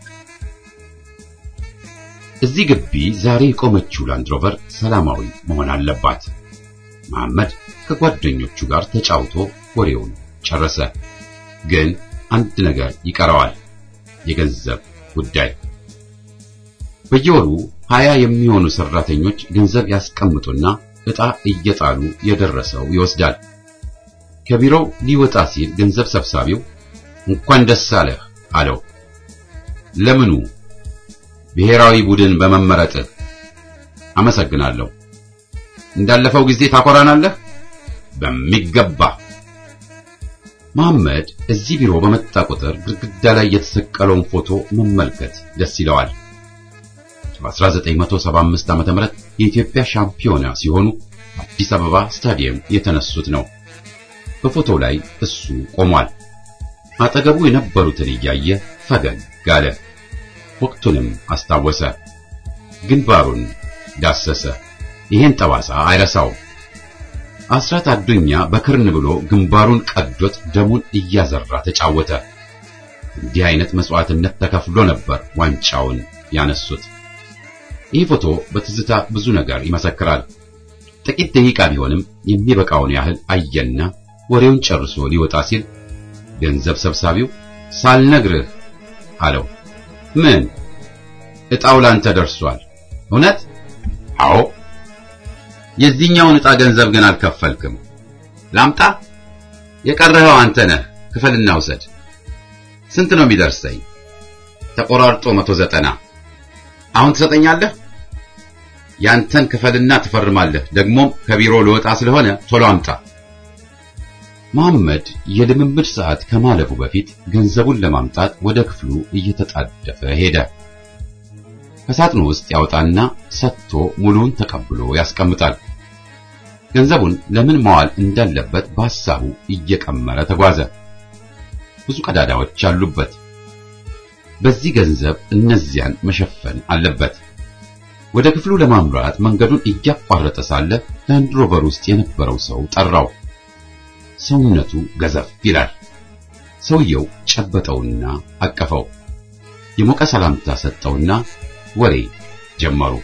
እዚህ ግቢ ዛሬ የቆመችው ላንድ ሮቨር ሰላማዊ መሆን አለባት። መሐመድ ከጓደኞቹ ጋር ተጫውቶ ወሬውን ጨረሰ። ግን አንድ ነገር ይቀረዋል፣ የገንዘብ ጉዳይ። በየወሩ ሀያ የሚሆኑ ሰራተኞች ገንዘብ ያስቀምጡና ዕጣ እየጣሉ የደረሰው ይወስዳል። ከቢሮው ሊወጣ ሲል ገንዘብ ሰብሳቢው እንኳን ደስ አለህ አለው። ለምኑ? ብሔራዊ ቡድን በመመረጥህ አመሰግናለሁ። እንዳለፈው ጊዜ ታኮራናለህ? በሚገባ መሐመድ እዚህ ቢሮ በመጣ ቁጥር ግድግዳ ላይ የተሰቀለውን ፎቶ መመልከት ደስ ይለዋል። በ1975 ዓ.ም የኢትዮጵያ ሻምፒዮና ሲሆኑ አዲስ አበባ ስታዲየም የተነሱት ነው። በፎቶው ላይ እሱ ቆሟል። አጠገቡ የነበሩትን እያየ ፈገግ አለ። ወቅቱንም አስታወሰ። ግንባሩን ዳሰሰ። ይሄን ጠባሳ አይረሳውም። አስራት አዱኛ በክርን ብሎ ግንባሩን ቀዶት ደሙን እያዘራ ተጫወተ። እንዲህ አይነት መስዋዕትነት ተከፍሎ ነበር ዋንጫውን ያነሱት። ይህ ፎቶ በትዝታ ብዙ ነገር ይመሰክራል። ጥቂት ደቂቃ ቢሆንም የሚበቃውን ያህል አየና ወሬውን ጨርሶ ሊወጣ ሲል ገንዘብ ሰብሳቢው ሳልነግርህ አለው። ምን? ዕጣው ላንተ ደርሷል። እውነት? አዎ። የዚህኛውን ዕጣ ገንዘብ ግን አልከፈልክም። ላምጣ? የቀረኸው አንተ ነህ። ክፈልና ውሰድ። ስንት ነው የሚደርሰኝ? ተቆራርጦ መቶ ዘጠና አሁን ትሰጠኛለህ? ያንተን ክፈልና ትፈርማለህ። ደግሞም ከቢሮ ልወጣ ስለሆነ ቶሎ አምጣ። መሐመድ የልምምድ ሰዓት ከማለፉ በፊት ገንዘቡን ለማምጣት ወደ ክፍሉ እየተጣደፈ ሄደ። ከሳጥኑ ውስጥ ያወጣና ሰጥቶ ሙሉውን ተቀብሎ ያስቀምጣል። ገንዘቡን ለምን መዋል እንዳለበት በሐሳቡ እየቀመረ ተጓዘ። ብዙ ቀዳዳዎች አሉበት። በዚህ ገንዘብ እነዚያን መሸፈን አለበት። ወደ ክፍሉ ለማምራት መንገዱን እያቋረጠ ሳለ ላንድ ሮቨር ውስጥ የነበረው ሰው ጠራው። ሰውነቱ ገዘፍ ይላል። ሰውየው ጨበጠውና አቀፈው። የሞቀ ሰላምታ ሰጠውና ወሬ ጀመሩ።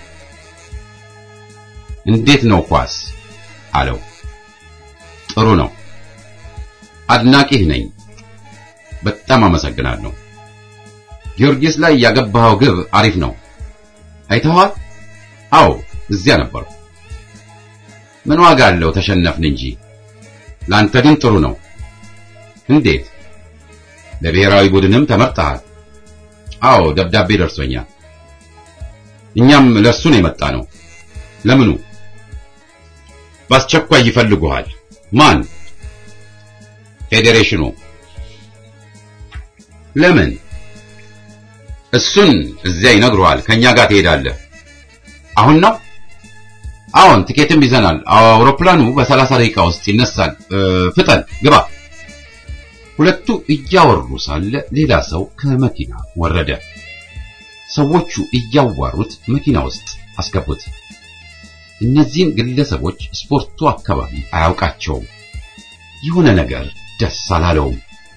እንዴት ነው ኳስ አለው። ጥሩ ነው፣ አድናቂህ ነኝ። በጣም አመሰግናለሁ። ጊዮርጊስ ላይ ያገባኸው ግብ አሪፍ ነው። አይተኸዋል? አዎ፣ እዚያ ነበርኩ። ምን ዋጋ አለው? ተሸነፍን እንጂ ላንተ ግን ጥሩ ነው። እንዴት? ለብሔራዊ ቡድንም ተመርጠሃል? አዎ፣ ደብዳቤ ደርሶኛል። እኛም ለእርሱ ነው የመጣ ነው። ለምኑ? በአስቸኳይ ይፈልጉሃል። ማን? ፌዴሬሽኑ። ለምን? እሱን እዚያ ይነግሩሃል። ከኛ ጋር ትሄዳለህ። አሁን ነው? አዎን፣ ቲኬትም ይዘናል። አውሮፕላኑ በሰላሳ ደቂቃ ውስጥ ይነሳል። ፍጠን፣ ግባ። ሁለቱ እያወሩ ሳለ ሌላ ሰው ከመኪና ወረደ። ሰዎቹ እያዋሩት መኪና ውስጥ አስገቡት። እነዚህን ግለሰቦች ስፖርቱ አካባቢ አያውቃቸውም። የሆነ ነገር ደስ አላለውም።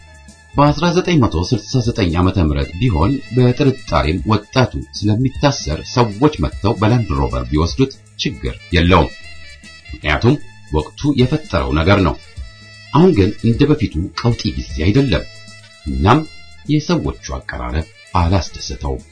በ1969 ዓመተ ምህረት ቢሆን በጥርጣሬም ወጣቱ ስለሚታሰር ሰዎች መጥተው በላንድ ሮቨር ቢወስዱት ችግር የለውም። ምክንያቱም ወቅቱ የፈጠረው ነገር ነው። አሁን ግን እንደ በፊቱ ቀውጢ ጊዜ አይደለም። እናም የሰዎቹ አቀራረብ አላስደሰተውም።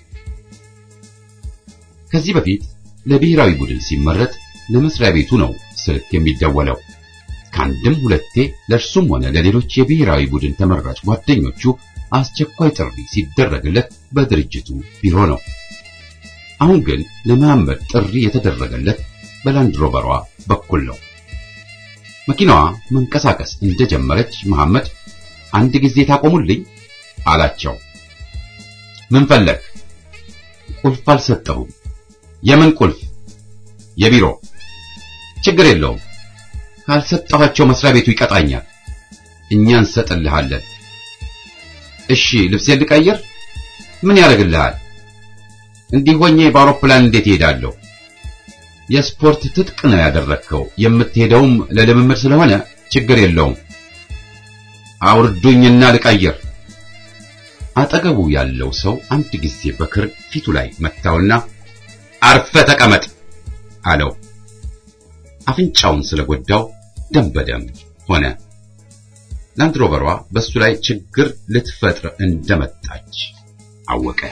ከዚህ በፊት ለብሔራዊ ቡድን ሲመረጥ ለመስሪያ ቤቱ ነው ስልክ የሚደወለው። ከአንድም ሁለቴ ለእርሱም ሆነ ለሌሎች የብሔራዊ ቡድን ተመራጭ ጓደኞቹ አስቸኳይ ጥሪ ሲደረግለት በድርጅቱ ቢሮ ነው። አሁን ግን ለመሐመድ ጥሪ የተደረገለት በላንድ ሮቨሯ በኩል ነው። መኪናዋ መንቀሳቀስ እንደጀመረች መሐመድ አንድ ጊዜ ታቆሙልኝ አላቸው። ምን ፈለግ? ቁልፍ አልሰጠሁም። የምን ቁልፍ? የቢሮ። ችግር የለውም ካልሰጠኋቸው መስሪያ ቤቱ ይቀጣኛል። እኛ እንሰጥልሃለን። እሺ ልብሴን ልቀይር? ምን ያደርግልሃል? እንዲህ ሆኜ በአውሮፕላን እንዴት እሄዳለሁ? የስፖርት ትጥቅ ነው ያደረግከው። የምትሄደውም ለልምምድ ስለሆነ ችግር የለውም። አውርዱኝና ልቀይር። አጠገቡ ያለው ሰው አንድ ጊዜ በክር ፊቱ ላይ መታውና አርፈ ተቀመጥ አለው። አፍንጫውን ስለጎዳው ደም በደም ሆነ። ላንድሮቨሯ በሱ ላይ ችግር ልትፈጥር እንደመጣች አወቀ።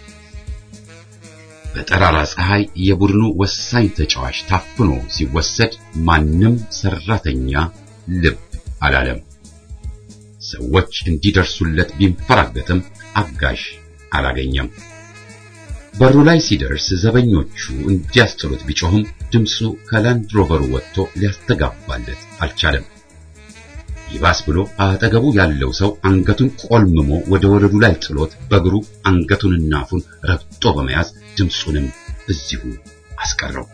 በጠራራ ፀሐይ የቡድኑ ወሳኝ ተጫዋች ታፍኖ ሲወሰድ ማንም ሰራተኛ ልብ አላለም። ሰዎች እንዲደርሱለት ቢንፈራገጥም አጋዥ አላገኘም። በሩ ላይ ሲደርስ ዘበኞቹ እንዲያስጥሉት ቢጮህም ድምፁ ከላንድ ሮቨሩ ወጥቶ ሊያስተጋባለት አልቻለም። ይባስ ብሎ አጠገቡ ያለው ሰው አንገቱን ቆልምሞ ወደ ወለሉ ላይ ጥሎት በእግሩ አንገቱንና አፉን ረግጦ በመያዝ ድምፁንም እዚሁ አስቀረው።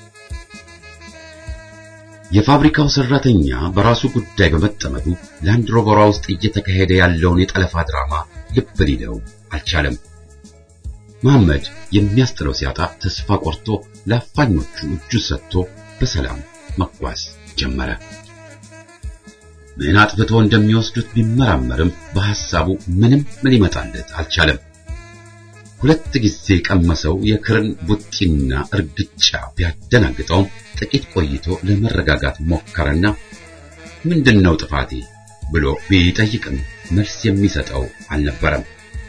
የፋብሪካው ሰራተኛ በራሱ ጉዳይ በመጠመዱ ላንድ ሮቨሯ ውስጥ እየተካሄደ ያለውን የጠለፋ ድራማ ልብ ሊለው አልቻለም። መሐመድ የሚያስጥለው ሲያጣ ተስፋ ቆርጦ ለአፋኞቹ እጁን ሰጥቶ በሰላም መጓዝ ጀመረ። ምን አጥፍቶ እንደሚወስዱት ቢመራመርም በሐሳቡ ምንም ምን ይመጣለት አልቻለም። ሁለት ጊዜ ቀመሰው የክርን ቡጢና እርግጫ ቢያደናግጠውም ጥቂት ቆይቶ ለመረጋጋት ሞከረና ምንድነው ጥፋቴ ብሎ ቢጠይቅም መልስ የሚሰጠው አልነበረም።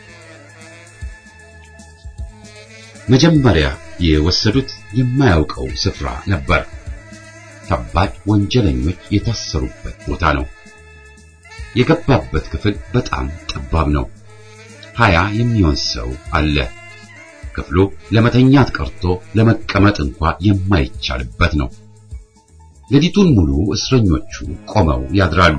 መጀመሪያ የወሰዱት የማያውቀው ስፍራ ነበር። ከባድ ወንጀለኞች የታሰሩበት ቦታ ነው። የገባበት ክፍል በጣም ጠባብ ነው። ሀያ የሚሆን ሰው አለ። ክፍሉ ለመተኛት ቀርቶ ለመቀመጥ እንኳ የማይቻልበት ነው። ሌሊቱን ሙሉ እስረኞቹ ቆመው ያድራሉ።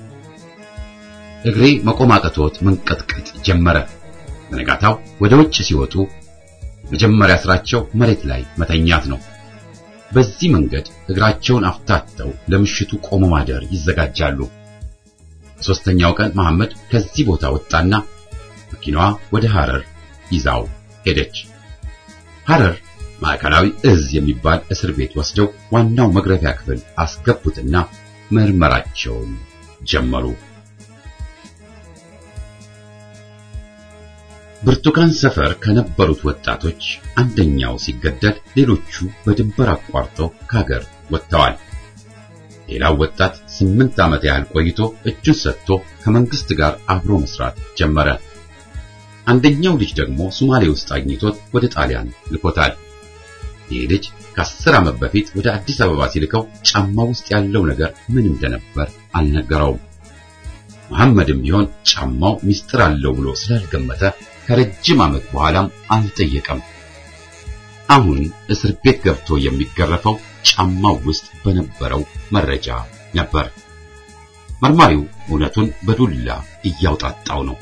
እግሬ መቆም አቅቶት መንቀጥቀጥ ጀመረ። በነጋታው ወደ ውጭ ሲወጡ መጀመሪያ ስራቸው መሬት ላይ መተኛት ነው። በዚህ መንገድ እግራቸውን አፍታተው ለምሽቱ ቆሞ ማደር ይዘጋጃሉ። ሶስተኛው ቀን መሐመድ ከዚህ ቦታ ወጣና መኪናዋ ወደ ሐረር ይዛው ሄደች። ሐረር ማዕከላዊ እዝ የሚባል እስር ቤት ወስደው ዋናው መግረፊያ ክፍል አስገቡትና ምርመራቸውን ጀመሩ። ብርቱካን ሰፈር ከነበሩት ወጣቶች አንደኛው ሲገደል ሌሎቹ በድንበር አቋርጠው ከሀገር ወጥተዋል። ሌላው ወጣት ስምንት ዓመት ያህል ቆይቶ እጁን ሰጥቶ ከመንግስት ጋር አብሮ መስራት ጀመረ። አንደኛው ልጅ ደግሞ ሶማሌ ውስጥ አግኝቶት ወደ ጣሊያን ልኮታል። ይህ ልጅ ከአስር ዓመት በፊት ወደ አዲስ አበባ ሲልከው ጫማ ውስጥ ያለው ነገር ምን እንደነበር አልነገረውም። መሐመድም ቢሆን ጫማው ሚስጥር አለው ብሎ ስላልገመተ ከረጅም ዓመት በኋላም አልጠየቀም። አሁን እስር ቤት ገብቶ የሚገረፈው ጫማው ውስጥ በነበረው መረጃ ነበር። መርማሪው እውነቱን በዱላ እያውጣጣው ነው።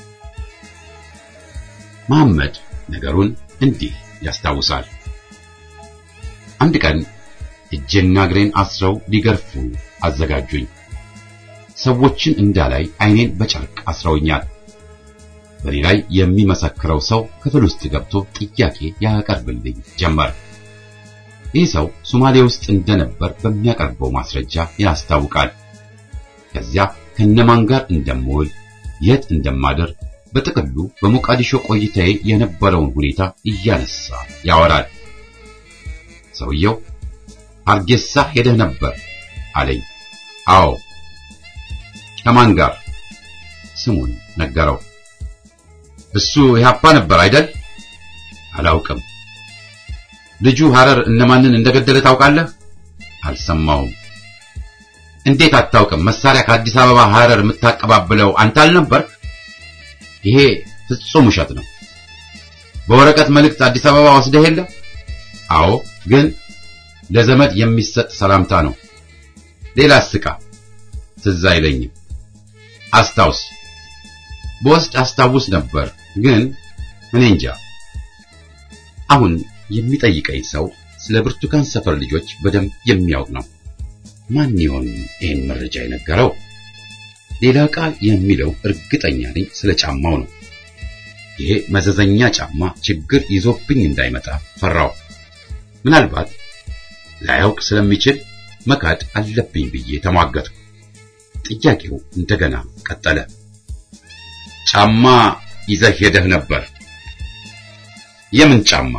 መሐመድ ነገሩን እንዲህ ያስታውሳል። አንድ ቀን እጄና እግሬን አስረው ሊገርፉ አዘጋጁኝ። ሰዎችን እንዳላይ ዓይኔን በጨርቅ አስረውኛል። በኔ ላይ የሚመሰክረው ሰው ክፍል ውስጥ ገብቶ ጥያቄ ያቀርብልኝ ጀመር። ይህ ሰው ሶማሌ ውስጥ እንደነበር በሚያቀርበው ማስረጃ ያስታውቃል። ከዚያ ከነማን ጋር እንደምውል፣ የት እንደማደር፣ በጥቅሉ በሞቃዲሾ ቆይታዬ የነበረውን ሁኔታ እያነሳ ያወራል። ሰውየው ሀርጌሳ ሄደህ ነበር አለኝ። አዎ። ከማን ጋር? ስሙን ነገረው። እሱ ኢህአፓ ነበር አይደል? አላውቅም። ልጁ ሐረር እነማንን እንደገደለ ታውቃለህ? አልሰማውም። እንዴት አታውቅም? መሳሪያ ከአዲስ አበባ ሐረር የምታቀባብለው አንተ አልነበርክ? ይሄ ፍጹም ውሸት ነው። በወረቀት መልእክት አዲስ አበባ ወስደህ የለ? አዎ፣ ግን ለዘመድ የሚሰጥ ሰላምታ ነው። ሌላ ስቃ ትዝ አይለኝም። አስታውስ። በወስድ አስታውስ ነበር፣ ግን እኔ እንጃ። አሁን የሚጠይቀኝ ሰው ስለ ብርቱካን ሰፈር ልጆች በደንብ የሚያውቅ ነው። ማን ይሆን ይህን መረጃ የነገረው? ሌላ ቃል የሚለው እርግጠኛ ነኝ ስለ ጫማው ነው። ይሄ መዘዘኛ ጫማ ችግር ይዞብኝ እንዳይመጣ ፈራው። ምናልባት ላያውቅ ስለሚችል መካድ አለብኝ ብዬ ተሟገትኩ። ጥያቄው እንደገና ቀጠለ። ጫማ ይዘህ ሄደህ ነበር? የምን ጫማ?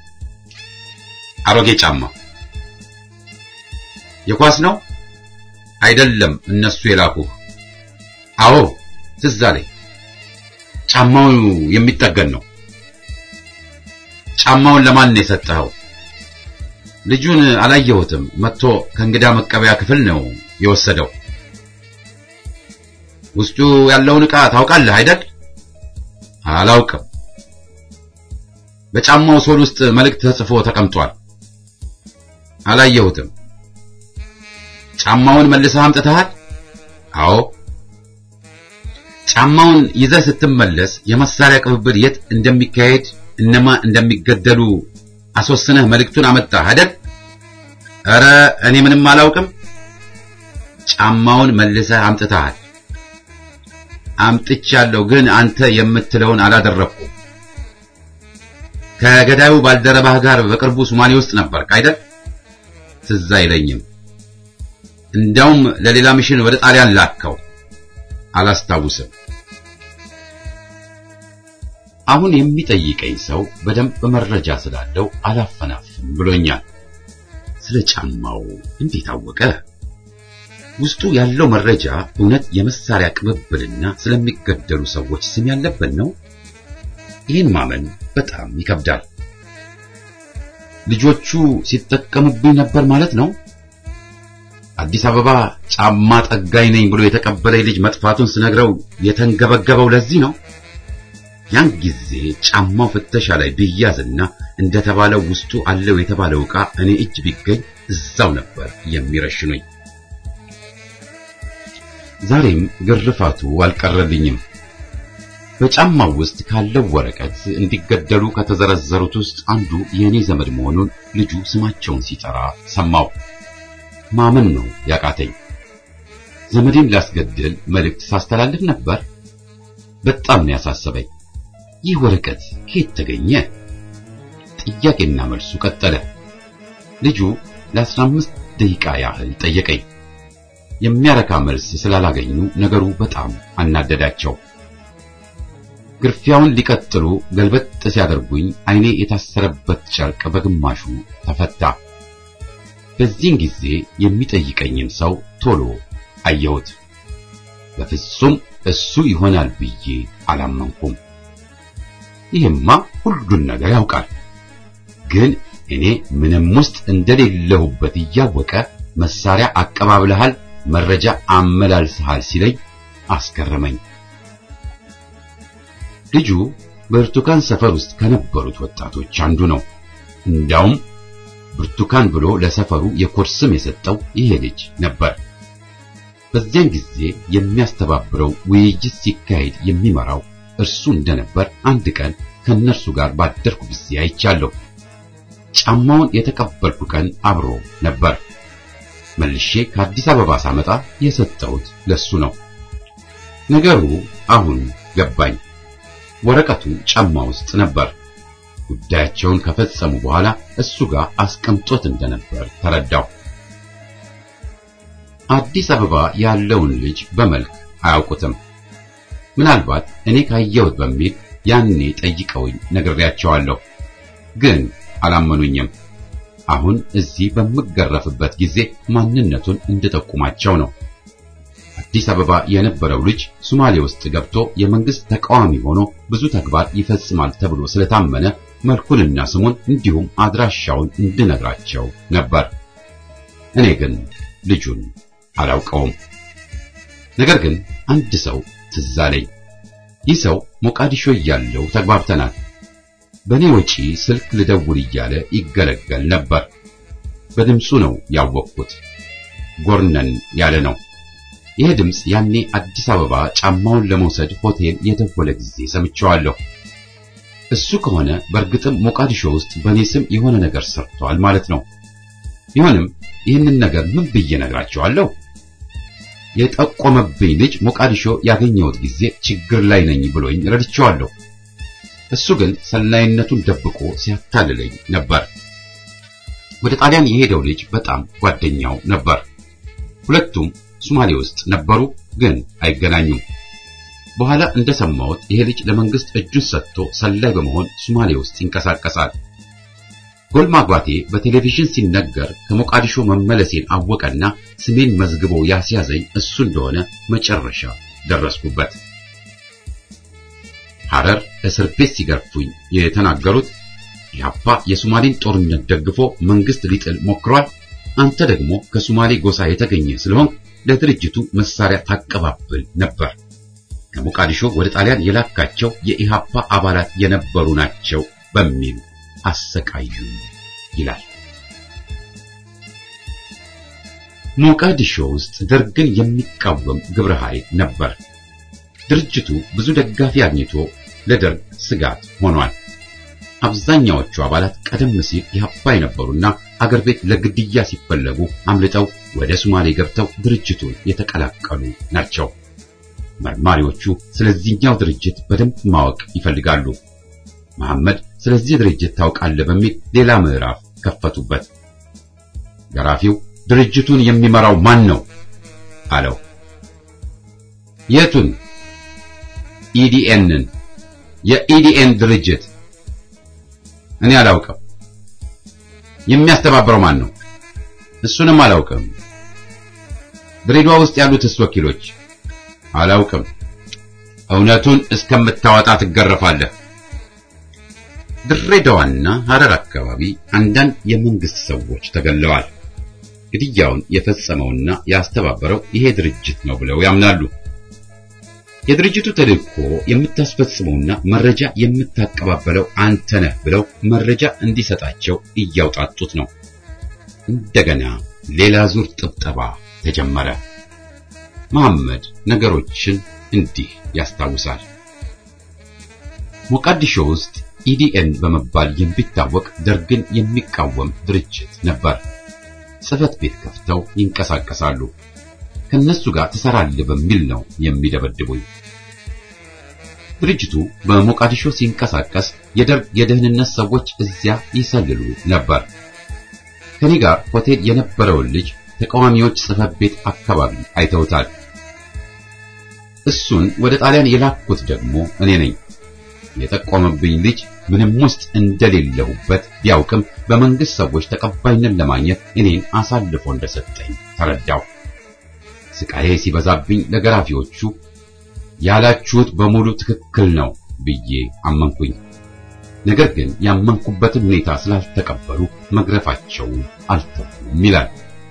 አሮጌ ጫማ። የኳስ ነው? አይደለም፣ እነሱ የላኩህ። አዎ፣ ትዝ አለኝ። ጫማው የሚጠገን ነው። ጫማውን ለማን ነው የሰጠኸው? ልጁን አላየሁትም። መጥቶ ከእንግዳ መቀበያ ክፍል ነው የወሰደው። ውስጡ ያለውን ዕቃ ታውቃለህ አይደል? አላውቅም። በጫማው ሶል ውስጥ መልእክት ተጽፎ ተቀምጧል። አላየሁትም። ጫማውን መልሰህ አምጥተሃል? አዎ። ጫማውን ይዘህ ስትመለስ የመሳሪያ ቅብብል የት እንደሚካሄድ እነማ እንደሚገደሉ አስወስነህ መልእክቱን አመጣህ አይደል? ኧረ እኔ ምንም አላውቅም። ጫማውን መልሰህ አምጥተሃል። አምጥቻለሁ፣ ግን አንተ የምትለውን አላደረኩም። ከገዳዩ ባልደረባህ ጋር በቅርቡ ሶማሌ ውስጥ ነበርክ አይደል? ትዝ አይለኝም። እንዳውም ለሌላ ሚሽን ወደ ጣሊያን ላከው። አላስታውስም። አሁን የሚጠይቀኝ ሰው በደንብ መረጃ ስላለው አላፈናፍም ብሎኛል። ስለ ጫማው እንዴት አወቀ? ውስጡ ያለው መረጃ እውነት የመሳሪያ ቅብብልና ስለሚገደሉ ሰዎች ስም ያለበት ነው? ይህን ማመን በጣም ይከብዳል። ልጆቹ ሲጠቀሙብኝ ነበር ማለት ነው? አዲስ አበባ ጫማ ጠጋኝ ነኝ ብሎ የተቀበለኝ ልጅ መጥፋቱን ስነግረው የተንገበገበው ለዚህ ነው። ያን ጊዜ ጫማው ፍተሻ ላይ ቢያዝና እንደተባለው ውስጡ አለው የተባለው ዕቃ እኔ እጅ ቢገኝ እዛው ነበር የሚረሽኑኝ። ዛሬም ግርፋቱ አልቀረልኝም። በጫማው ውስጥ ካለው ወረቀት እንዲገደሉ ከተዘረዘሩት ውስጥ አንዱ የእኔ ዘመድ መሆኑን ልጁ ስማቸውን ሲጠራ ሰማው። ማመን ነው ያቃተኝ። ዘመዴን ላስገድል መልእክት ሳስተላልፍ ነበር። በጣም ነው ያሳሰበኝ። ይህ ወረቀት ከየት ተገኘ? ጥያቄና መልሱ ቀጠለ። ልጁ ለአስራ አምስት ደቂቃ ያህል ጠየቀኝ። የሚያረካ መልስ ስላላገኙ ነገሩ በጣም አናደዳቸው። ግርፊያውን ሊቀጥሉ ገልበጥ ሲያደርጉኝ ዓይኔ የታሰረበት ጨርቅ በግማሹ ተፈታ። በዚህን ጊዜ የሚጠይቀኝን ሰው ቶሎ አየሁት። በፍጹም እሱ ይሆናል ብዬ አላመንኩም። ይህማ ሁሉን ነገር ያውቃል፣ ግን እኔ ምንም ውስጥ እንደሌለሁበት እያወቀ መሳሪያ አቀባብለሃል፣ መረጃ አመላልሰሃል ሲለኝ አስገረመኝ። ልጁ ብርቱካን ሰፈር ውስጥ ከነበሩት ወጣቶች አንዱ ነው። እንዳውም ብርቱካን ብሎ ለሰፈሩ የኮድ ስም የሰጠው ይሄ ልጅ ነበር። በዚያን ጊዜ የሚያስተባብረው ውይይት ሲካሄድ የሚመራው እርሱ እንደነበር አንድ ቀን ከነርሱ ጋር ባደርኩ ጊዜ አይቻለሁ። ጫማውን የተቀበልኩ ቀን አብሮ ነበር። መልሼ ከአዲስ አበባ ሳመጣ የሰጠሁት ለሱ ነው። ነገሩ አሁን ገባኝ። ወረቀቱ ጫማ ውስጥ ነበር። ጉዳያቸውን ከፈጸሙ በኋላ እሱ ጋር አስቀምጦት እንደነበር ተረዳው። አዲስ አበባ ያለውን ልጅ በመልክ አያውቁትም። ምናልባት እኔ ካየሁት በሚል ያኔ ጠይቀውኝ ነግሬያቸዋለሁ፣ ግን አላመኑኝም። አሁን እዚህ በምገረፍበት ጊዜ ማንነቱን እንድጠቁማቸው ነው። አዲስ አበባ የነበረው ልጅ ሶማሌ ውስጥ ገብቶ የመንግስት ተቃዋሚ ሆኖ ብዙ ተግባር ይፈጽማል ተብሎ ስለታመነ መልኩንና ስሙን እንዲሁም አድራሻውን እንድነግራቸው ነበር። እኔ ግን ልጁን አላውቀውም። ነገር ግን አንድ ሰው ትዝ አለኝ። ይህ ሰው ሞቃዲሾ እያለው ተግባብተናል። በእኔ ወጪ ስልክ ልደውል እያለ ይገለገል ነበር። በድምፁ ነው ያወቅኩት። ጎርነን ያለ ነው። ይህ ድምፅ ያኔ አዲስ አበባ ጫማውን ለመውሰድ ሆቴል የደወለ ጊዜ ሰምቼዋለሁ። እሱ ከሆነ በእርግጥም ሞቃዲሾ ውስጥ በእኔ ስም የሆነ ነገር ሰርቷል ማለት ነው። ቢሆንም ይህንን ነገር ምን ብዬ ነግራቸዋለሁ? የጠቆመብኝ ልጅ ሞቃዲሾ ያገኘሁት ጊዜ ችግር ላይ ነኝ ብሎኝ ረድቼዋለሁ። እሱ ግን ሰላይነቱን ደብቆ ሲያታልለኝ ነበር። ወደ ጣሊያን የሄደው ልጅ በጣም ጓደኛው ነበር። ሁለቱም ሶማሌ ውስጥ ነበሩ፣ ግን አይገናኙም። በኋላ እንደሰማሁት ይሄ ልጅ ለመንግስት እጁን ሰጥቶ ሰላይ በመሆን ሶማሌ ውስጥ ይንቀሳቀሳል። ጎል ማግባቴ በቴሌቪዥን ሲነገር ከሞቃዲሾ መመለሴን አወቀና ስሜን መዝግቦ ያስያዘኝ እሱ እንደሆነ መጨረሻ ደረስኩበት። ሐረር እስር ቤት ሲገርፉኝ የተናገሩት ኢህአፓ የሶማሌን ጦርነት ደግፎ መንግስት ሊጥል ሞክሯል፣ አንተ ደግሞ ከሶማሌ ጎሳ የተገኘ ስለሆን ለድርጅቱ መሳሪያ ታቀባብል ነበር። ከሞቃዲሾ ወደ ጣሊያን የላካቸው የኢህአፓ አባላት የነበሩ ናቸው በሚል አሰቃዩ ይላል። ሞቃዲሾ ውስጥ ደርግን የሚቃወም ግብረ ኃይል ነበር። ድርጅቱ ብዙ ደጋፊ አግኝቶ ለደርግ ስጋት ሆኗል። አብዛኛዎቹ አባላት ቀደም ሲል ኢህአፓ የነበሩና አገር ቤት ለግድያ ሲፈለጉ አምልጠው ወደ ሶማሌ ገብተው ድርጅቱን የተቀላቀሉ ናቸው። መርማሪዎቹ ስለዚህኛው ድርጅት በደንብ ማወቅ ይፈልጋሉ። መሐመድ ስለዚህ ድርጅት ታውቃለህ በሚል ሌላ ምዕራፍ ከፈቱበት። ገራፊው ድርጅቱን የሚመራው ማን ነው አለው። የቱን? ኢዲኤንን። የኢዲኤን ድርጅት እኔ አላውቅም። የሚያስተባብረው ማን ነው? እሱንም አላውቅም። ድሬዳዋ ውስጥ ያሉትስ ወኪሎች አላውቅም። እውነቱን እስከምታወጣ ትገረፋለህ። ድሬዳዋና ሐረር አካባቢ አንዳንድ የመንግስት ሰዎች ተገለዋል። ግድያውን የፈጸመውና ያስተባበረው ይሄ ድርጅት ነው ብለው ያምናሉ። የድርጅቱ ተልእኮ የምታስፈጽመውና መረጃ የምታቀባበለው አንተ ነህ ብለው መረጃ እንዲሰጣቸው እያውጣጡት ነው። እንደገና ሌላ ዙር ጥብጠባ ተጀመረ። መሐመድ ነገሮችን እንዲህ ያስታውሳል። ሞቃዲሾ ውስጥ ኢዲኤን በመባል የሚታወቅ ደርግን የሚቃወም ድርጅት ነበር። ጽህፈት ቤት ከፍተው ይንቀሳቀሳሉ። ከነሱ ጋር ትሰራለህ በሚል ነው የሚደበድቡኝ። ድርጅቱ በሞቃዲሾ ሲንቀሳቀስ የደርግ የደህንነት ሰዎች እዚያ ይሰልሉ ነበር። ከኔ ጋር ሆቴል የነበረውን ልጅ ተቃዋሚዎች ጽህፈት ቤት አካባቢ አይተውታል። እሱን ወደ ጣሊያን የላኩት ደግሞ እኔ ነኝ። የጠቆመብኝ ልጅ ምንም ውስጥ እንደሌለሁበት ቢያውቅም በመንግስት ሰዎች ተቀባይነት ለማግኘት እኔን አሳልፎ እንደሰጠኝ ተረዳው። ስቃዬ ሲበዛብኝ ለገራፊዎቹ ያላችሁት በሙሉ ትክክል ነው ብዬ አመንኩኝ። ነገር ግን ያመንኩበትን ሁኔታ ስላልተቀበሉ መግረፋቸው አልተውም ይላል።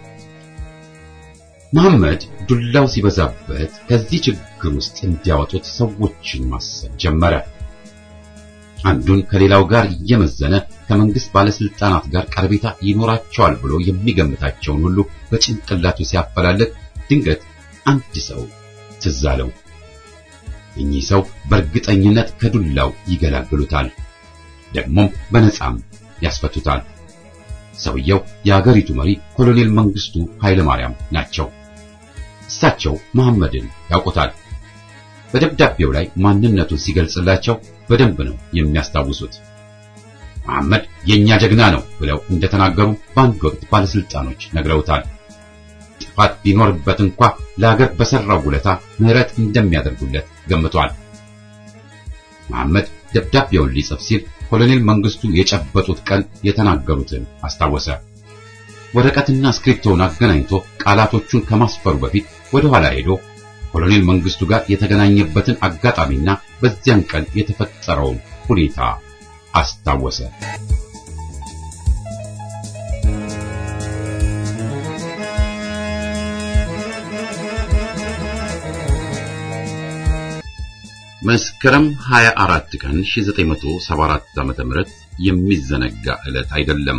መሐመድ ዱላው ሲበዛበት ከዚህ ችግር ውስጥ እንዲያወጡት ሰዎችን ማሰብ ጀመረ። አንዱን ከሌላው ጋር እየመዘነ ከመንግስት ባለስልጣናት ጋር ቀረቤታ ይኖራቸዋል ብሎ የሚገምታቸውን ሁሉ በጭንቅላቱ ሲያፈላልግ ድንገት አንድ ሰው ትዝ አለው። እኚህ ሰው በእርግጠኝነት ከዱላው ይገላግሉታል፣ ደግሞም በነጻም ያስፈቱታል። ሰውየው የአገሪቱ መሪ ኮሎኔል መንግስቱ ኃይለ ማርያም ናቸው። እሳቸው መሐመድን ያውቁታል። በደብዳቤው ላይ ማንነቱን ሲገልጽላቸው በደንብ ነው የሚያስታውሱት። መሐመድ የኛ ጀግና ነው ብለው እንደተናገሩ በአንድ ወቅት ባለስልጣኖች ነግረውታል። ጥፋት ቢኖርበት እንኳ ለሀገር በሰራው ውለታ ምህረት እንደሚያደርጉለት ገምቷል። መሐመድ ደብዳቤውን ሊጽፍ ሲል ኮሎኔል መንግስቱ የጨበጡት ቀን የተናገሩትን አስታወሰ። ወረቀትና ስክሪፕቶውን አገናኝቶ ቃላቶቹን ከማስፈሩ በፊት ወደ ኋላ ሄዶ ኮሎኔል መንግስቱ ጋር የተገናኘበትን አጋጣሚና በዚያን ቀን የተፈጠረውን ሁኔታ አስታወሰ። መስከረም 24 ቀን 1974 ዓ.ም የሚዘነጋ ዕለት አይደለም።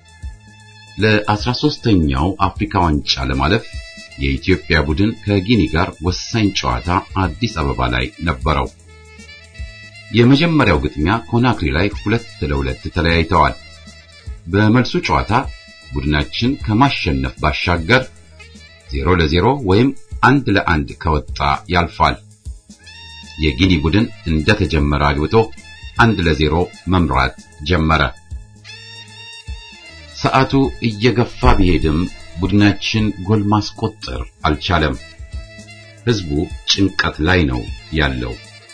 ለ13ኛው አፍሪካ ዋንጫ ለማለፍ የኢትዮጵያ ቡድን ከጊኒ ጋር ወሳኝ ጨዋታ አዲስ አበባ ላይ ነበረው። የመጀመሪያው ግጥሚያ ኮናክሪ ላይ ሁለት ለሁለት ተለያይተዋል። በመልሱ ጨዋታ ቡድናችን ከማሸነፍ ባሻገር ዜሮ ለዜሮ ወይም አንድ ለአንድ ከወጣ ያልፋል። የጊኒ ቡድን እንደተጀመረ አግብቶ አንድ ለዜሮ መምራት ጀመረ። ሰዓቱ እየገፋ ቢሄድም ቡድናችን ጎል ማስቆጠር አልቻለም። ህዝቡ ጭንቀት ላይ ነው ያለው።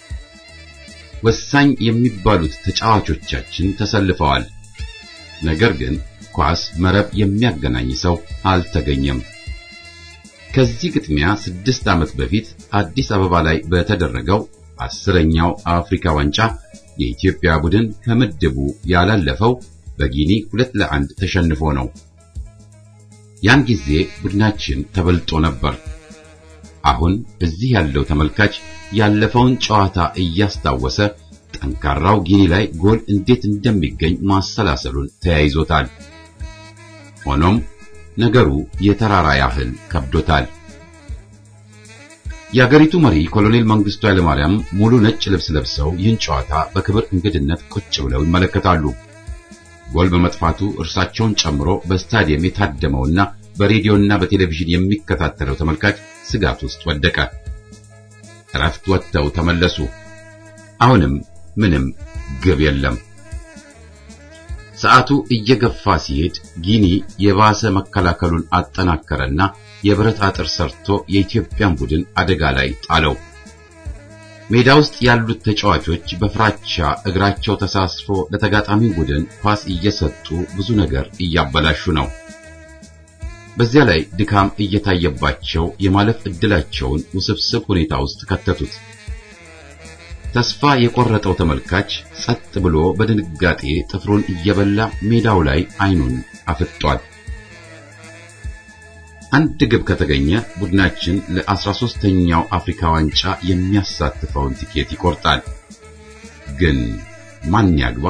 ወሳኝ የሚባሉት ተጫዋቾቻችን ተሰልፈዋል። ነገር ግን ኳስ መረብ የሚያገናኝ ሰው አልተገኘም። ከዚህ ግጥሚያ ስድስት ዓመት በፊት አዲስ አበባ ላይ በተደረገው አስረኛው አፍሪካ ዋንጫ የኢትዮጵያ ቡድን ከምድቡ ያላለፈው በጊኒ ሁለት ለአንድ ተሸንፎ ነው። ያን ጊዜ ቡድናችን ተበልጦ ነበር። አሁን እዚህ ያለው ተመልካች ያለፈውን ጨዋታ እያስታወሰ ጠንካራው ጊኒ ላይ ጎል እንዴት እንደሚገኝ ማሰላሰሉን ተያይዞታል። ሆኖም ነገሩ የተራራ ያህል ከብዶታል። የአገሪቱ መሪ ኮሎኔል መንግስቱ ኃይለማርያም ሙሉ ነጭ ልብስ ለብሰው ይህን ጨዋታ በክብር እንግድነት ቁጭ ብለው ይመለከታሉ። ጎል በመጥፋቱ እርሳቸውን ጨምሮ በስታዲየም የታደመውና በሬዲዮና በቴሌቪዥን የሚከታተለው ተመልካች ስጋት ውስጥ ወደቀ። እረፍት ወጥተው ተመለሱ። አሁንም ምንም ግብ የለም። ሰዓቱ እየገፋ ሲሄድ ጊኒ የባሰ መከላከሉን አጠናከረና የብረት አጥር ሰርቶ የኢትዮጵያን ቡድን አደጋ ላይ ጣለው። ሜዳ ውስጥ ያሉት ተጫዋቾች በፍራቻ እግራቸው ተሳስፎ ለተጋጣሚ ቡድን ኳስ እየሰጡ ብዙ ነገር እያበላሹ ነው። በዚያ ላይ ድካም እየታየባቸው የማለፍ ዕድላቸውን ውስብስብ ሁኔታ ውስጥ ከተቱት። ተስፋ የቆረጠው ተመልካች ጸጥ ብሎ በድንጋጤ ጥፍሩን እየበላ ሜዳው ላይ አይኑን አፍጧል። አንድ ግብ ከተገኘ ቡድናችን ለ13ኛው አፍሪካ ዋንጫ የሚያሳትፈውን ቲኬት ይቆርጣል። ግን ማን ያግባ?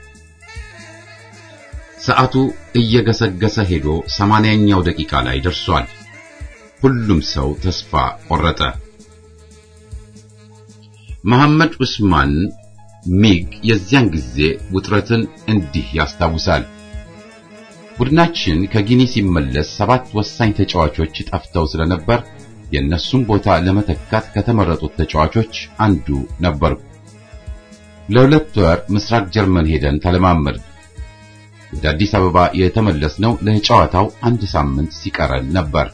ሰዓቱ እየገሰገሰ ሄዶ ሰማንያኛው ደቂቃ ላይ ደርሷል። ሁሉም ሰው ተስፋ ቆረጠ። መሐመድ ዑስማን ሚግ የዚያን ጊዜ ውጥረትን እንዲህ ያስታውሳል። ቡድናችን ከጊኒ ሲመለስ ሰባት ወሳኝ ተጫዋቾች ጠፍተው ስለነበር የእነሱን ቦታ ለመተካት ከተመረጡት ተጫዋቾች አንዱ ነበርኩ። ለሁለት ወር ምስራቅ ጀርመን ሄደን ተለማመድ። ወደ አዲስ አበባ የተመለስነው ለጨዋታው አንድ ሳምንት ሲቀረን ነበር።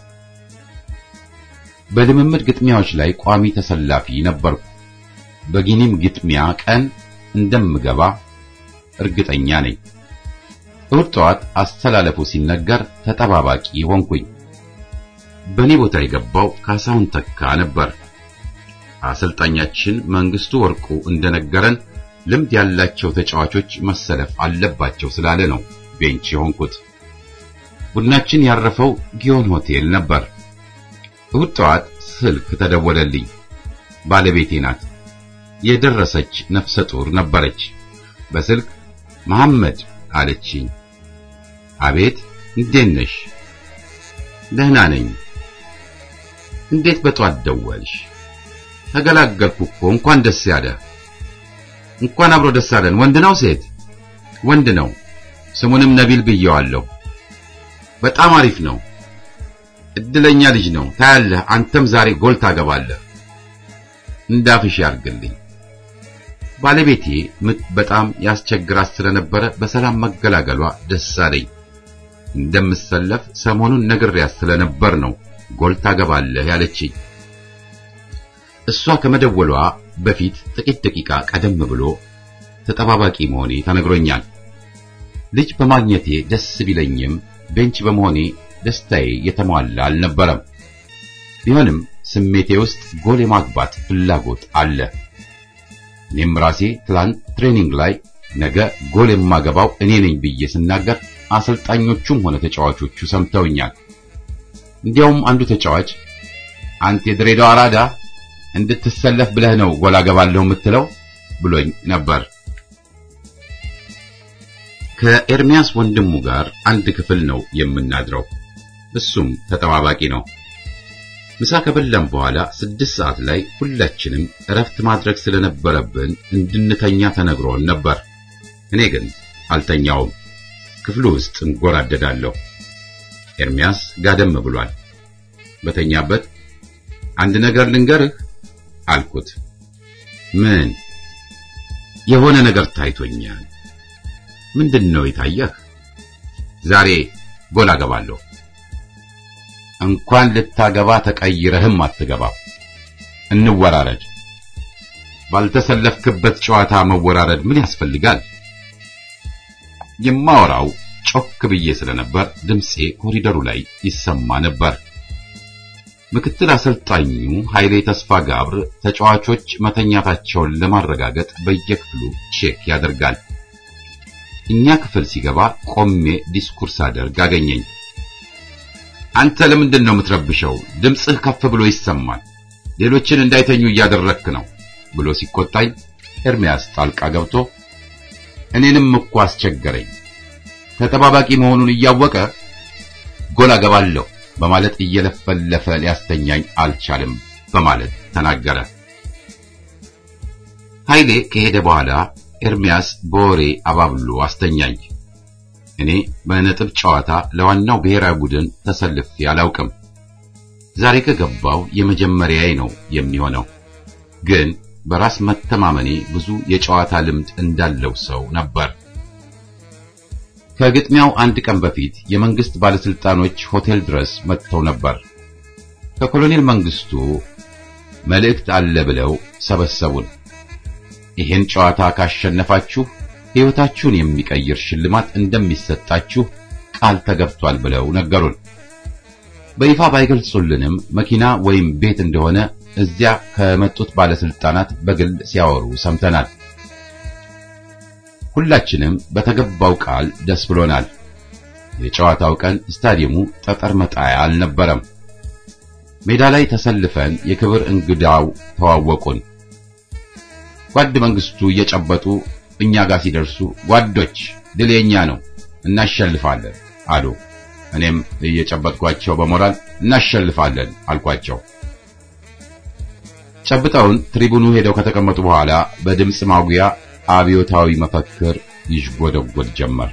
በልምምድ ግጥሚያዎች ላይ ቋሚ ተሰላፊ ነበርኩ። በጊኒም ግጥሚያ ቀን እንደምገባ እርግጠኛ ነኝ። እሁድ ጠዋት አስተላለፉ ሲነገር ተጠባባቂ ሆንኩኝ። በእኔ ቦታ የገባው ካሳሁን ተካ ነበር። አሰልጣኛችን መንግስቱ ወርቁ እንደነገረን ልምድ ያላቸው ተጫዋቾች መሰለፍ አለባቸው ስላለ ነው ቤንች የሆንኩት። ቡድናችን ያረፈው ጊዮን ሆቴል ነበር። እሁድ ጠዋት ስልክ ተደወለልኝ። ባለቤቴ ናት። የደረሰች ነፍሰ ጡር ነበረች። በስልክ መሐመድ አለችኝ። አቤት፣ እንዴት ነሽ? ደህና ነኝ። እንዴት በጧት ደወልሽ? ተገላገልኩ እኮ። እንኳን ደስ ያለ። እንኳን አብሮ ደስ አለን። ወንድ ነው ሴት? ወንድ ነው። ስሙንም ነቢል ብየዋለሁ። በጣም አሪፍ ነው። እድለኛ ልጅ ነው። ታያለህ፣ አንተም ዛሬ ጎል ታገባለህ። እንዳፍሽ ያርግልኝ። ባለቤቴ ምጥ በጣም ያስቸግራት ስለነበረ በሰላም መገላገሏ ደስ አለኝ። እንደምሰለፍ ሰሞኑን ነግሬያት ስለነበር ነው ጎል ታገባለህ ያለችኝ። እሷ ከመደወሏ በፊት ጥቂት ደቂቃ ቀደም ብሎ ተጠባባቂ መሆኔ ተነግሮኛል። ልጅ በማግኘቴ ደስ ቢለኝም ቤንች በመሆኔ ደስታዬ የተሟላ አልነበረም። ቢሆንም ስሜቴ ውስጥ ጎል የማግባት ፍላጎት አለ። እኔም ራሴ ትላንት ትሬኒንግ ላይ ነገ ጎል የማገባው እኔ ነኝ ብዬ ስናገር አሰልጣኞቹም ሆነ ተጫዋቾቹ ሰምተውኛል። እንዲያውም አንዱ ተጫዋች አንተ የድሬዳዋ አራዳ እንድትሰለፍ ብለህ ነው ጎል አገባለሁ የምትለው ብሎኝ ነበር። ከኤርሚያስ ወንድሙ ጋር አንድ ክፍል ነው የምናድረው። እሱም ተጠባባቂ ነው። ምሳ ከበላን በኋላ ስድስት ሰዓት ላይ ሁላችንም እረፍት ማድረግ ስለነበረብን እንድንተኛ ተነግሮን ነበር። እኔ ግን አልተኛውም። ክፍሉ ውስጥ እንጎራደዳለሁ። ኤርሚያስ ጋደም ብሏል። በተኛበት አንድ ነገር ልንገርህ አልኩት። ምን? የሆነ ነገር ታይቶኛል። ምንድን ነው የታየህ? ዛሬ ጎል አገባለሁ። እንኳን ልታገባ ተቀይረህም አትገባም። እንወራረድ። ባልተሰለፍክበት ጨዋታ መወራረድ ምን ያስፈልጋል? የማወራው ጮክ ብዬ ስለነበር ድምፄ ኮሪደሩ ላይ ይሰማ ነበር። ምክትል አሰልጣኙ ኃይሌ ተስፋ ጋብር ተጫዋቾች መተኛታቸውን ለማረጋገጥ በየክፍሉ ቼክ ያደርጋል። እኛ ክፍል ሲገባ ቆሜ ዲስኩርስ አደርግ አገኘኝ። አንተ ለምንድን ነው የምትረብሸው? ድምፅህ ከፍ ብሎ ይሰማል። ሌሎችን እንዳይተኙ እያደረክ ነው ብሎ ሲቆጣኝ ኤርሚያስ ጣልቃ ገብቶ እኔንም እኮ አስቸገረኝ። ተጠባባቂ መሆኑን እያወቀ ጎል አገባለሁ በማለት እየለፈለፈ ሊያስተኛኝ አልቻለም በማለት ተናገረ። ኃይሌ ከሄደ በኋላ ኤርሚያስ በወሬ አባብሎ አስተኛኝ። እኔ በነጥብ ጨዋታ ለዋናው ብሔራዊ ቡድን ተሰልፌ አላውቅም። ዛሬ ከገባው የመጀመሪያዬ ነው የሚሆነው። ግን በራስ መተማመኔ ብዙ የጨዋታ ልምድ እንዳለው ሰው ነበር። ከግጥሚያው አንድ ቀን በፊት የመንግስት ባለስልጣኖች ሆቴል ድረስ መጥተው ነበር። ከኮሎኔል መንግስቱ መልእክት አለ ብለው ሰበሰቡን። ይሄን ጨዋታ ካሸነፋችሁ ሕይወታችሁን የሚቀይር ሽልማት እንደሚሰጣችሁ ቃል ተገብቷል ብለው ነገሩን። በይፋ ባይገልጹልንም መኪና ወይም ቤት እንደሆነ እዚያ ከመጡት ባለስልጣናት በግል ሲያወሩ ሰምተናል። ሁላችንም በተገባው ቃል ደስ ብሎናል። የጨዋታው ቀን ስታዲየሙ ጠጠር መጣያ አልነበረም። ሜዳ ላይ ተሰልፈን የክብር እንግዳው ተዋወቁን። ጓድ መንግስቱ እየጨበጡ እኛ ጋር ሲደርሱ ጓዶች ድል የኛ ነው እናሸልፋለን አሉ። እኔም እየጨበጥኳቸው በሞራል እናሸልፋለን አልኳቸው። ጨብጠውን ትሪቡኑ ሄደው ከተቀመጡ በኋላ በድምፅ ማጉያ አብዮታዊ መፈክር ይሽጎደጎድ ጀመር።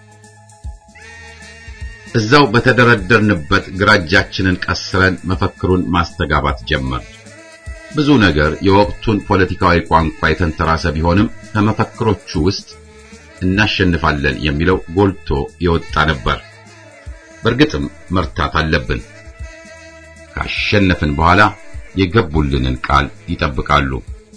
እዛው በተደረደርንበት ግራ እጃችንን ቀስረን መፈክሩን ማስተጋባት ጀመር። ብዙ ነገር የወቅቱን ፖለቲካዊ ቋንቋ የተንተራሰ ቢሆንም ከመፈክሮቹ ውስጥ እናሸንፋለን የሚለው ጎልቶ የወጣ ነበር። በእርግጥም መርታት አለብን። ካሸነፍን በኋላ የገቡልንን ቃል ይጠብቃሉ።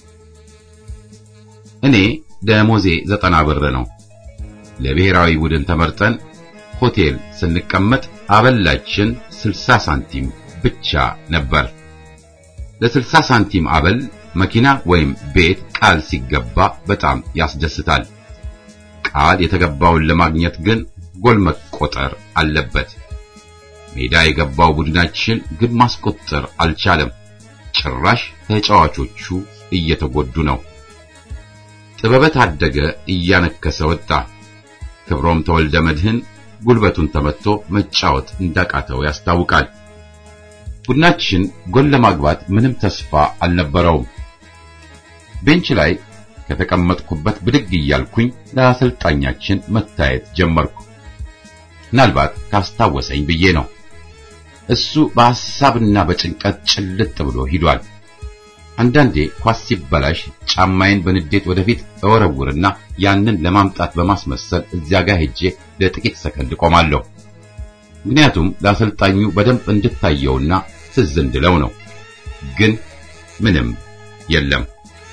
እኔ ደሞዜ ዘጠና ብር ነው። ለብሔራዊ ቡድን ተመርጠን ሆቴል ስንቀመጥ አበላችን 60 ሳንቲም ብቻ ነበር። ለ60 ሳንቲም አበል መኪና ወይም ቤት ቃል ሲገባ በጣም ያስደስታል። ቃል የተገባውን ለማግኘት ግን ጎል መቆጠር አለበት። ሜዳ የገባው ቡድናችን ግብ ማስቆጠር አልቻለም። ጭራሽ ተጫዋቾቹ እየተጎዱ ነው። ጥበበ ታደገ እያነከሰ ወጣ። ክብሮም ተወልደ መድህን ጉልበቱን ተመትቶ መጫወት እንዳቃተው ያስታውቃል። ቡድናችን ጎል ለማግባት ምንም ተስፋ አልነበረውም። ቤንች ላይ ከተቀመጥኩበት ብድግ እያልኩኝ ለአሰልጣኛችን መታየት ጀመርኩ። ምናልባት ካስታወሰኝ ብዬ ነው። እሱ በሐሳብና በጭንቀት ጭልጥ ብሎ ሂዷል። አንዳንዴ ኳስ ሲበላሽ ጫማዬን በንዴት ወደፊት እወረውርና ያንን ለማምጣት በማስመሰል እዚያ ጋር ሄጄ ለጥቂት ሰከንድ ቆማለሁ። ምክንያቱም ለአሰልጣኙ በደንብ እንድታየውና ትዝ እንድለው ነው። ግን ምንም የለም።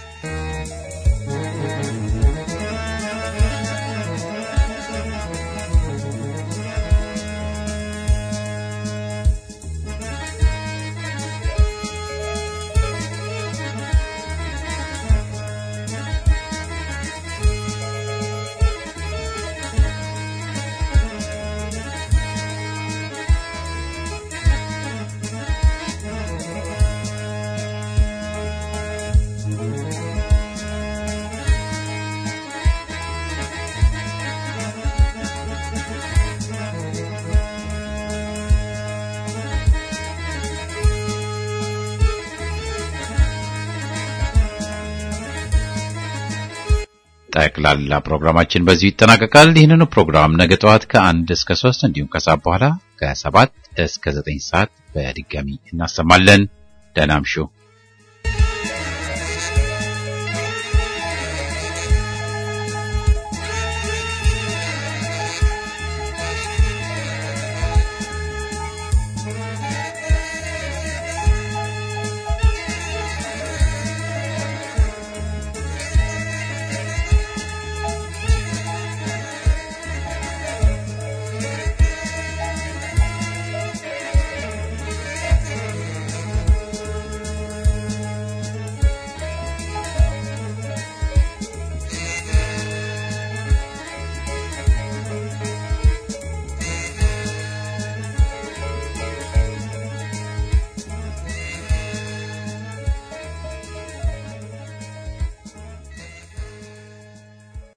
ጠቅላላ ፕሮግራማችን በዚሁ ይጠናቀቃል። ይህንኑ ፕሮግራም ነገ ጠዋት ከአንድ እስከ ሶስት እንዲሁም ከሰዓት በኋላ ከሰባት እስከ ዘጠኝ ሰዓት በድጋሚ እናሰማለን። ደህና እምሹ።